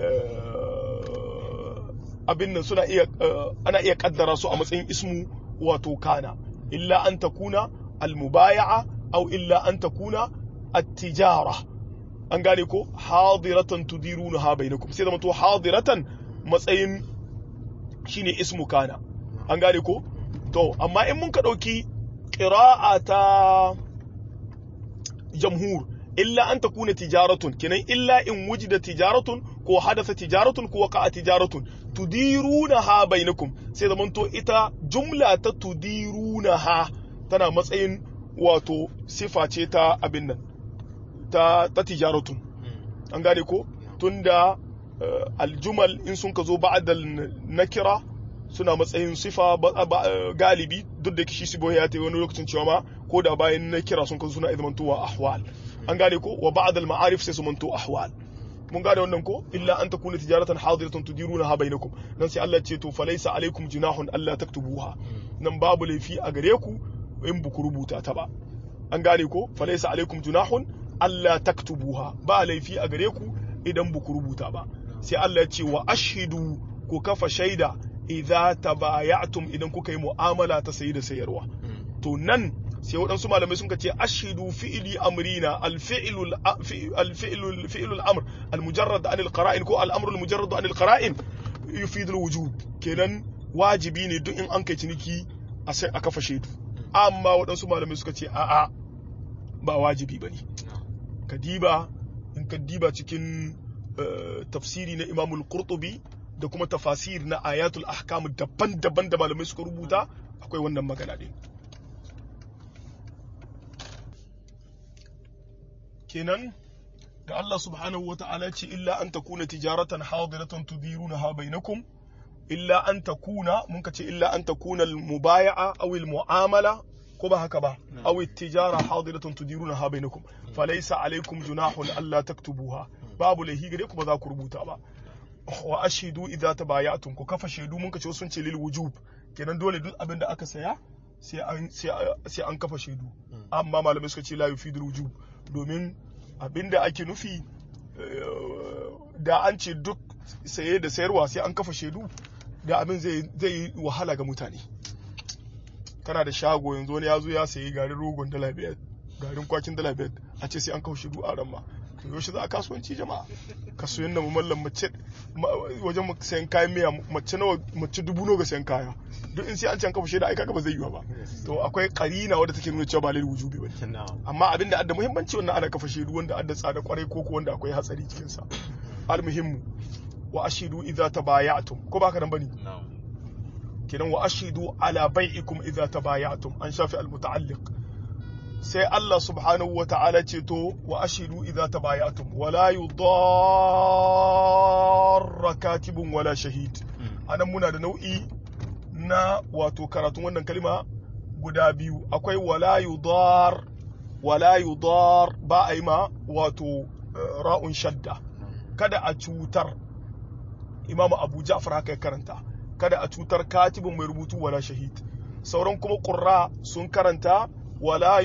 A: abin nan suna iya ana iya kaddara su a matsayin ismu wato kana illa an takuna almubaya'a aw illa an takuna at-tijara an gane ko hadiratan tudirunaha bainakum sai da to hadiratan matsayin shine ismu kana an gane ko to amma in mun ka dauki qira'a ta jamhur illa an takuna tijaratun kenan illa in wujida tijaratun ko hadatha tijaratun ko waqa'a tijaratun tudirunaha bainakum sai da to ita jumla ta tudirunaha tana matsayin wato sifa ce ta abin nan ta, ta tijaratun an gane ko tunda uh, aljumal in sun ka zo ba'dal nakira suna matsayin sifa galibi duk da kishi sibo ya ta wani lokacin cewa ma ko da bayan nakira sun ka zo suna izmantowa ahwal an gane ko wa ba'dal ma'arif sai su manto ahwal mun gane wannan ko illa an takuna tijaratan hadiratan tudiruna bainakum nan sai Allah ce to falaysa alaikum junahun alla taktubuha nan babu laifi a gare ku in buku rubuta ta ba an gane ko falaysa alaikum junahun alla taktubuha ba laifi a gare ku idan buku rubuta ba sai Allah ce wa ashhidu ku kafa shaida idza tabayatum idan kuka yi mu'amala ta sayi da sayarwa to nan sai waɗansu malamai sun ce ashidu fi'ili amrina alfi'ilul alfi'ilul fi'ilul amr almujarrad an alqara'in ko al'amru almujarrad an alqara'in yufidu alwujub kenan wajibi ne duk in an kai ciniki a sai a kafa shaidu amma waɗansu malamai suka ce a'a ba wajibi bane kadiba in kadiba cikin tafsiri na Imam al-Qurtubi da kuma tafasir na ayatul ahkam daban-daban da malamai suka rubuta akwai wannan magana din kenan da Allah subhanahu wa ta'ala ce illa an takuna tijaratan hadiratan tudirunaha bainakum illa an takuna mun ka ce illa an takuna al-mubaya'a aw al-mu'amala ko ba haka ba aw at-tijara hadiratan tudirunaha bainakum falaysa alaykum junahun alla taktubuha babu lahi gare ku ba za ku rubuta ba wa ashidu idza tabaya'tum ku kafa shaidu mun ka ce sun ce lil wujub kenan dole duk abin da aka saya sai an sai an kafa shaidu amma malamai suka ce la yufidul wujub domin abinda ake nufi da an ce duk saye da sayarwa sai an kafa shaidu da abin zai yi wahala ga mutane kana da shago yanzu wani ya zo ya sayi garin rogon dala biyar garin kwakin dala biyar a ce sai an kafa shaidu a ramma yaushe za a kasuwanci jama'a kasuwan da mallam mace wajen sayan kayan miya mace nawa mace dubu nawa ga sayan kaya duk in sai an can kafa shaida ai kaga ba zai yiwa ba to akwai karina wadda take nuna cewa ba lalle wujubi bane amma abin da adda muhimmanci wannan ana kafa shaidu wanda adda tsada kwarai ko ko wanda akwai hatsari cikin sa almuhimmu wa ashidu idza tabayatum ko baka nan bane kenan wa ashidu ala bai'ikum idza tabayatum an shafi almuta'alliq sai Allah subhanahu wa ta'ala ce to wa ashidu idza tabayatum wala yudarra katibun wala shahid anan muna da nau'i na wato karatun wannan kalima guda biyu akwai wala yudar wala yudar ba a yi ma wato ra'un shadda kada a cutar imamu abu ja'far haka ya karanta kada a cutar katibin mai rubutu wala shahid sauran kuma ƙurra sun karanta wala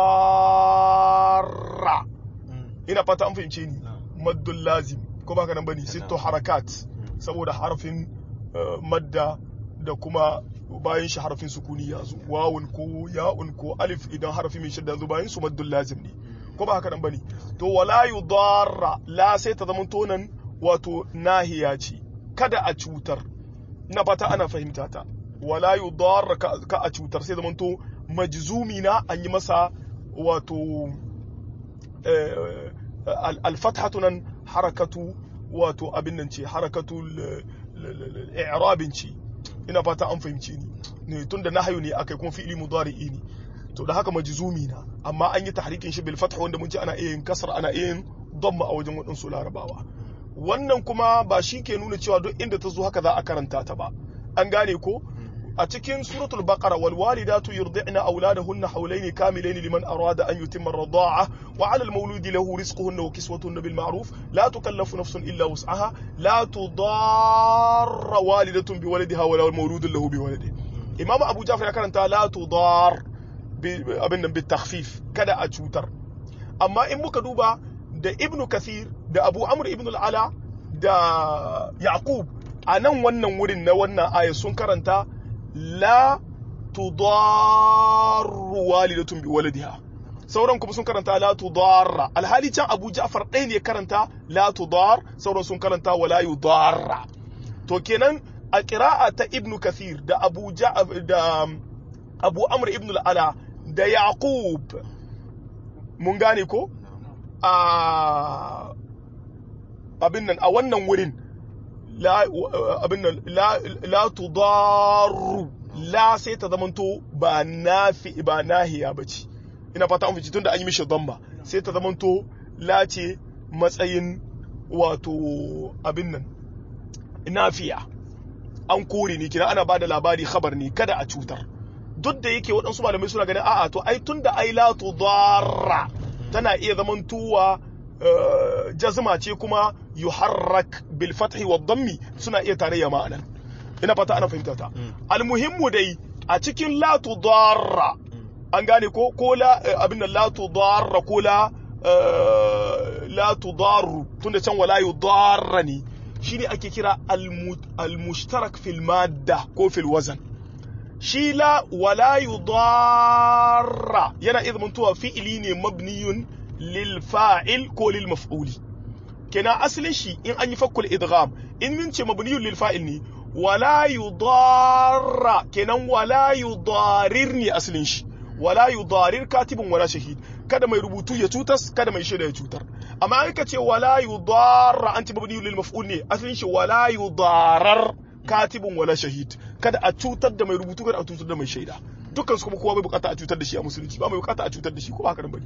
A: yudarra ina fata an fahimce ni maddul lazim ko baka nan bane sitto harakat saboda harafin madda da kuma bayan shi harafin sukuni ya zo wawun ko ya'un ko alif idan harafi mai shadda zo bayan su maddul lazim ne ko ba haka nan bane to wala yudarra la sai ta zama tonan wato nahiya ce kada a cutar ina fata ana fahimta ta wala yudarra ka a cutar sai zama to majzumi na an yi masa wato alfathatu nan harakatu wato abin nan ce harakatu i'rabin ce ina fata an fahimci ni ne tunda nahyu ne akai kuma fi'ili mudari'i ne to da haka majzumi na amma an yi tahrikin shi bil fath wanda mun ce ana iya yin kasra ana iya yin damma a wajen wadansu larabawa wannan kuma ba shi ke nuna cewa duk inda ta zo haka za a karanta ta ba an gane ko a cikin suratul baqara wal walidatu yurdi'na auladahunna hawlayn kamilayn liman arada an yutimma ar-rida'a wa 'ala al-mawludi lahu rizquhunna wa kiswatuhunna bil ma'ruf la tukallafu nafsun illa wus'aha la tudarra walidatun bi waladiha wa la mawludun lahu bi waladihi imam abu jafar ya karanta la tudar abin nan bi takhfif kada a cutar amma in muka duba da ibnu kathir da abu amr ibn al-ala da yaqub a nan wannan wurin na wannan aya sun karanta la tudarru walidatun bi waladiha sauran kuma sun karanta la tudarra alhali can abu ja'far ɗaya ne karanta la tudar sauran sun karanta wala yudarra to kenan a qira'a ta ibnu kathir da abu da abu amr ibn al-ala da yaqub mun gane ko a abin nan a wannan wurin abin nan la tudaru la sai ta zamanto ba nafi ba nahiya bace ina fata an fice tunda an yi mishi dhamma sai ta zamanto la ce matsayin wato abin nan nafiya an kore ne kina ana bada labari khabar ne kada a cutar duk da yake waɗansu malamai suna ganin a'a to ai tunda ai la tudarra tana iya zamantowa jazma ce kuma yuharrak bil fathi wa dhammi suna iya tarayya ma'anan ina fata ana fahimta ta almuhimmu dai a cikin la tudarra an gane ko ko la abin la tudarra ko la la tudarru tunda can wala yudarra ne shine ake kira al-mushtarak fil madda ko fil wazan shi la wala yudarra yana iya zamantowa fi'ili ne mabniyun lil fa'il ko lil maf'uli kenan asalin shi in an yi fakkul idgham in min ce mabniyun lil fa'il ne wala yudarra kenan wala yudarir ne asalin shi wala yudarir katibun wala shahid kada mai rubutu ya cutas kada mai shaida ya cutar amma an ka ce wala yudarra an ce mabniyun lil maf'ul ne asalin shi wala yudarar katibun wala shahid kada a cutar da mai rubutu kada a cutar da mai shaida dukkan su kuma kowa bai bukata a cutar da shi a musulunci ba mai bukata a cutar da shi ko ba haka bane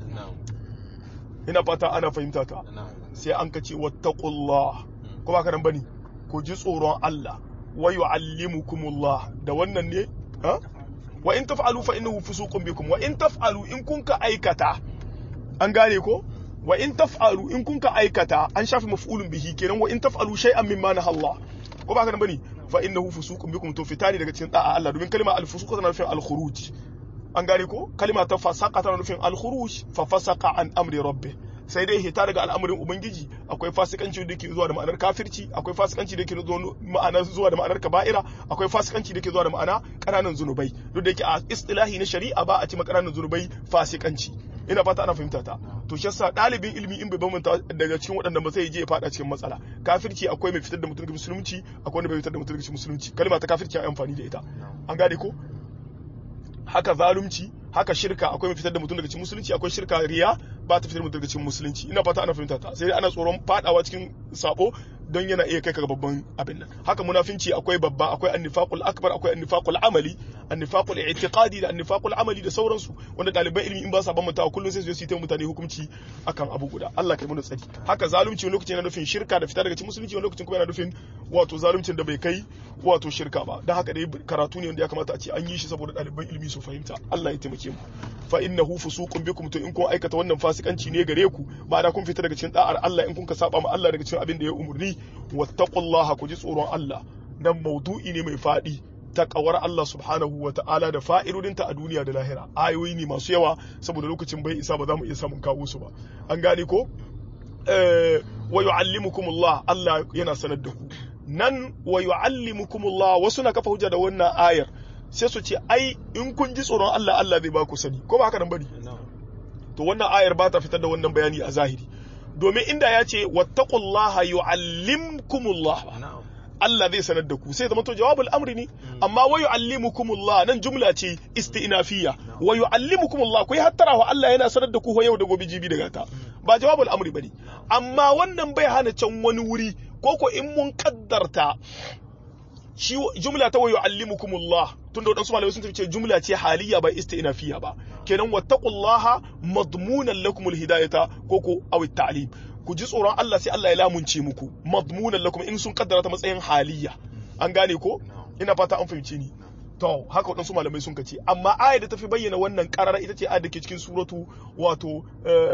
A: ina fata ana fahimta ta sai an ka ce wattaqullah ko ba haka bane ku ji tsoron Allah wa yu'allimukumullah da wannan ne ha wa in taf'alu fa innahu fusuqun bikum wa in taf'alu in kunka aikata an gane ko wa in taf'alu in kunka aikata an shafi maf'ulun bihi kenan wa in taf'alu shay'an mimma naha Allah ko ba haka bane fa innahu fusuqun bikum to fitani daga cikin da'a Allah domin kalma al-fusuq tana nufin al-khuruj an gane ko kalma ta fasaqa tana nufin al-khuruj fa fasaqa an amri rabbi sai dai hita daga al'amarin ubangiji akwai fasikanci da ke zuwa da ma'anar kafirci akwai fasikanci da ke ma'ana zuwa da ma'anar kaba'ira akwai fasikanci da ke zuwa da ma'ana ƙananan zunubai duk da yake a istilahi na shari'a ba a ci ƙananan zunubai fasikanci ina fata ana fahimta ta to shi yasa ɗalibin ilimi in bai bambanta daga cikin waɗanda ba zai je ya fada cikin matsala kafirci akwai mai fitar da mutum daga musulunci akwai wanda bai fitar da mutum daga musulunci kalma ta kafirci ai amfani da ita an gane ko haka zalunci haka shirka akwai mai fitar da mutum daga cikin musulunci akwai shirka riya ba ta fitar da mutum daga cikin musulunci ina fata ana fahimta ta sai dai ana tsoron fadawa cikin sabo don yana iya kai ka babban abin nan haka munafinci akwai babba akwai annifaqul akbar akwai annifaqul amali annifaqul i'tiqadi da annifaqul amali da sauransu wanda ɗaliban ilimi in ba sa bambanta kullum sai su yi ta mutane hukunci akan abu guda Allah kai mu tsari haka zalunci wani lokacin yana nufin shirka da fita daga cikin musulunci wani lokacin kuma yana nufin wato zaluncin da bai kai wato shirka ba dan haka dai karatu ne wanda ya kamata a ce an yi shi saboda ɗaliban ilimi su fahimta Allah ya taimake mu fa innahu fusuqun bikum to in kun aikata wannan fasikanci ne gare ku ba da kun fita daga cikin da'ar Allah in kun ka saba ma Allah daga cikin abin da ya umurni wattaqullaha ku ji tsoron Allah dan maudu'i ne mai fadi takawar Allah subhanahu wa ta'ala da fa'idodinta a duniya da lahira ayoyi ne masu yawa saboda lokacin bai isa ba za mu iya samun kawo su ba an gane ko wa yu'allimukumullah Allah yana sanar da ku nan wa yu'allimukumullah wasu na kafa hujja da wannan ayar sai su ce ai in kun ji tsoron Allah Allah zai ba ku sani ko ba haka nan bane to wannan ayar ba ta fitar da wannan bayani a zahiri domin inda ya ce wattaqullaha yu'allimkumullah Allah zai sanar da ku sai zama to jawabul amri ne amma wa yu'allimukumullah nan jumla ce istinafiyya wa yu'allimukumullah ku yi hattara wa Allah yana sanar da ku yau da gobe jibi da gata ba jawabul amri bane amma wannan bai hana can wani wuri ko ko in mun kaddarta shi jumla ta wa yu'allimukumullah tunda wadansu malamai sun ce jumla ce haliyya ba istinafiyya ba kenan wattaqullaha madmunan lakumul hidayata ko ko aw ta'lim ku ji tsoron Allah sai Allah ya lamunce muku madmunan lakum in sun kaddara ta matsayin haliyya an gane ko ina fata an fahimce ni to haka waɗansu malamai sun kace amma ayar da tafi bayyana wannan karara ita ce ayar da ke cikin suratu wato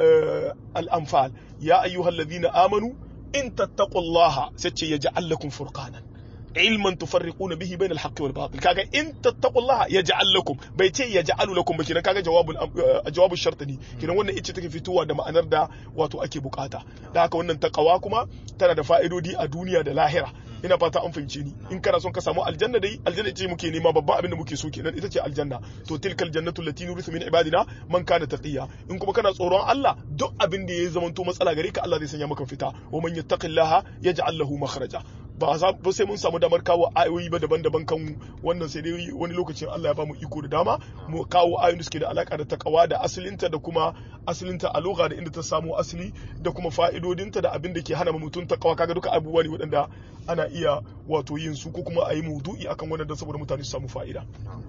A: al-anfal ya ayyuhallazina amanu in tattaqullaha sai ce yaj'al lakum furqanan ilman tufarriquna bihi bayna al-haqqi wal batil kaga in tattaqullaha yaj'al lakum bai ce yaj'alu lakum ba kinan kaga jawabul jawabul shart ne kinan wannan ita take fitowa da ma'anar da wato ake bukata da haka wannan taqwa kuma tana da fa'idodi a duniya da lahira ina fata an fahimce ni in kana son ka samu aljanna dai aljanna ce muke nema babban abin da muke so kenan ita ce aljanna to tilkal jannatu allati nurithu min ibadina man kana taqiya in kuma kana tsoron Allah duk abin da ya zamanto matsala gare ka Allah zai sanya maka fita wa man yattaqillaha yaj'al lahu makhraja ba za ba sai mun samu damar kawo ayoyi ba daban-daban kan wannan sai dai wani lokacin Allah ya bamu iko da dama mu kawo ayoyin da suke da alaka da takawa da asalinta da kuma asalinta a lugha da inda ta samu asali da kuma fa'idodinta da abin da ke hana mutum takawa kaga duka abubuwa ne waɗanda ana iya wato yin su ko kuma a yi maudu'i akan wannan saboda mutane su samu fa'ida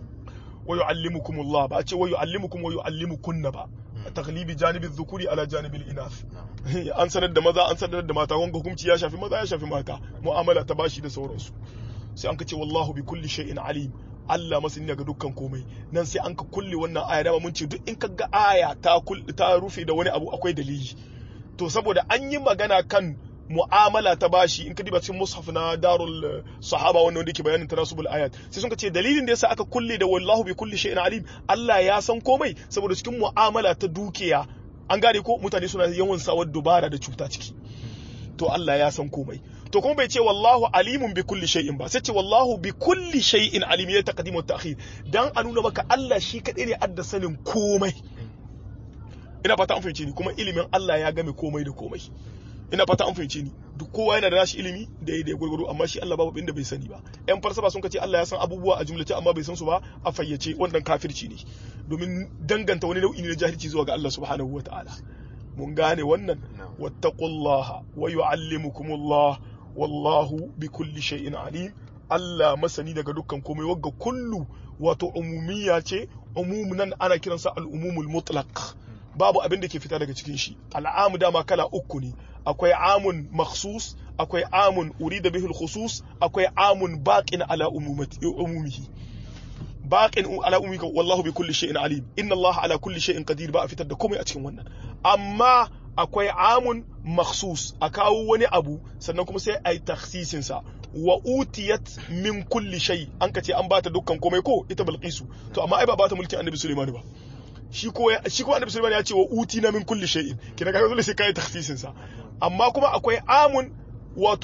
A: wa yu'allimukumullah ba a ce wa yu'allimukum wa yu'allimukunna ba taglibi janibi dhukuri ala janibi inath an sanar da maza an sanar da mata wanga hukunci ya shafi maza ya shafi mata mu'amala ta bashi da sauransu sai an ka ce wallahu bi kulli shay'in alim Allah masani ga dukkan komai nan sai an ka kulle wannan aya dama mun ce duk in ka ga aya ta ta rufe da wani abu akwai dalili to saboda an yi magana kan mu'amala ta bashi in ka diba cikin mushaf na darul sahaba wannan wanda yake bayanin tanasubul ayat sai sun ce dalilin da yasa aka kulle da wallahu bi kulli shay'in alim Allah ya san komai saboda cikin mu'amala ta dukiya an gane ko mutane suna yawan sawar dubara da cuta ciki to Allah ya san komai to kuma bai ce wallahu alimun bi kulli shay'in ba sai ce wallahu bi kulli shay'in alim ya taqdim wa ta'khir dan a nuna maka Allah shi kadai ne adda sanin komai ina fata an fahimce ni kuma ilimin Allah ya game komai da komai ina fata an fahimce ni duk kowa yana da nashi ilimi da ya gwargwaro amma shi Allah babu inda bai sani ba yan falsafa sun kace Allah ya san abubuwa a jumlace amma bai san su ba a fayyace wannan kafirci ne domin danganta wani nau'i ne na jahilci zuwa ga Allah subhanahu wataala mun gane wannan wattaqullaha wa yuallimukumullah wallahu bi kulli shay'in alim Allah masani daga dukkan komai wagga kullu wato umumiyya ce umum nan ana kiransa al-umumul mutlaq babu abin da ke fita daga cikin shi al'amu dama kala uku ne akwai amun makhsus akwai amun urida bihul khusus akwai amun baqin ala umumihi baqin ala umumihi wallahu bi kulli shay'in alim inna Allah ala kulli shay'in qadir ba a fitar da komai a cikin wannan amma akwai amun makhsus a kawo wani abu sannan kuma sai a yi taksisin sa wa utiyat min kulli shay an ka ce an bata dukkan komai ko ita bilqisu to amma ai ba bata mulkin annabi Sulaiman ba shi ko shi ko annabi Sulaiman ya ce wa uti na min kulli shay'in kina kaga dole sai kai takhsisin sa amma kuma akwai amun wato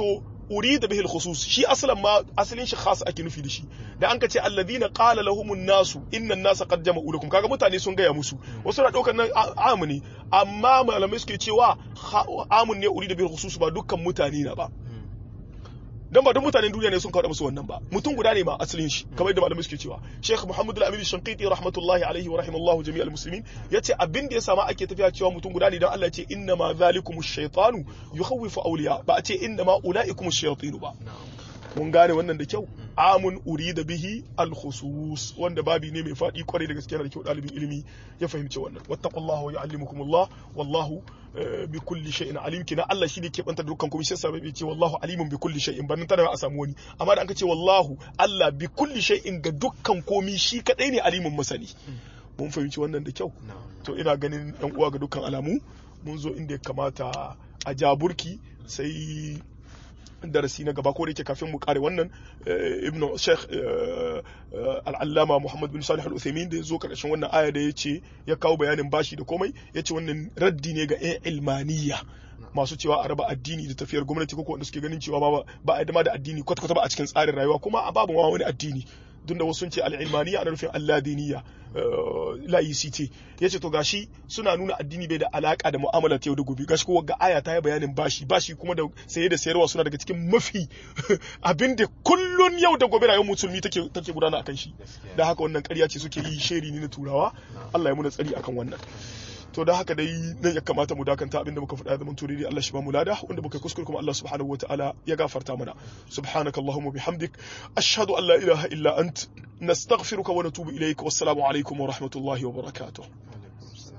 A: urida bihi al-khusus shi aslan ma asalin shi khas ake nufi da shi da an ka ce alladhina qala lahumun nasu innan nasa qad jama'u lakum kaga mutane sun gaya musu wasu na daukar nan amu ne amma malamai suke cewa amun ne urida bihi al-khusus ba dukkan mutane na ba dan ba duk mutanen duniya ne sun kawo musu wannan ba mutum guda ne ma asalin shi kamar yadda malamai suke cewa Sheikh Muhammad Al-Amin Shanqiti rahmatullahi alaihi wa rahimallahu jami'al muslimin yace abin da ya sama ake tafiya cewa mutum guda ne dan Allah ya ce inna ma zalikumu shaytanu yukhawwifu awliya ba a ce inna ma ulaikumu shayatinu ba mun gane wannan da kyau amun urida bihi al-khusus wanda babi ne mai fadi kwarai da gaskiya da kyau dalibin ilimi ya fahimci wannan wattaqullaha wa yu'allimukumullah wallahu bi kulli shay'in alim kina Allah shi ne ke banta dukkan komai sai sabai ce wallahu alimun bi kulli shay'in ban tana a samu wani amma da an ce wallahu Allah bi kulli shay'in ga dukkan komai shi kadai ne alimun masani mun fahimci wannan da kyau to ina ganin yan uwa ga dukkan alamu mun zo inda ya kamata a jaburki sai darasi na gaba ko da yake kafin mu kare wannan ibn sheikh al'allama muhammad bin salih al-uthaymin da ya zo karshen wannan aya da ya ce ya kawo bayanin bashi da komai ya ce wannan raddi ne ga 'yan ilmaniya masu cewa a raba addini da tafiyar gwamnati ko wanda suke ganin cewa ba a dama da addini kwata-kwata ba a cikin tsarin rayuwa kuma a babu wani addini duk da wasu sun ce al'ilmaniya ana nufin alladiniya laicite ya ce to gashi suna nuna addini bai da alaka da mu'amala ta yau da gobe gashi ko ga aya ta yi bayanin bashi bashi kuma da saye da sayarwa suna daga cikin mafi abin da kullun yau da gobe rayuwar musulmi take take gudana akan shi da haka wannan ƙarya ce suke yi sheri ne na turawa Allah ya muna tsari akan wannan to da haka dai nan ya kamata mu dakanta abinda muka faɗa zaman turidi Allah shi ba mu lada wanda muka kuskure kuma Allah subhanahu wataala ya gafarta mana subhanaka allahumma bihamdik ashhadu an la ilaha illa ant nastaghfiruka wa natubu ilayk wassalamu alaikum wa rahmatullahi wa barakatuh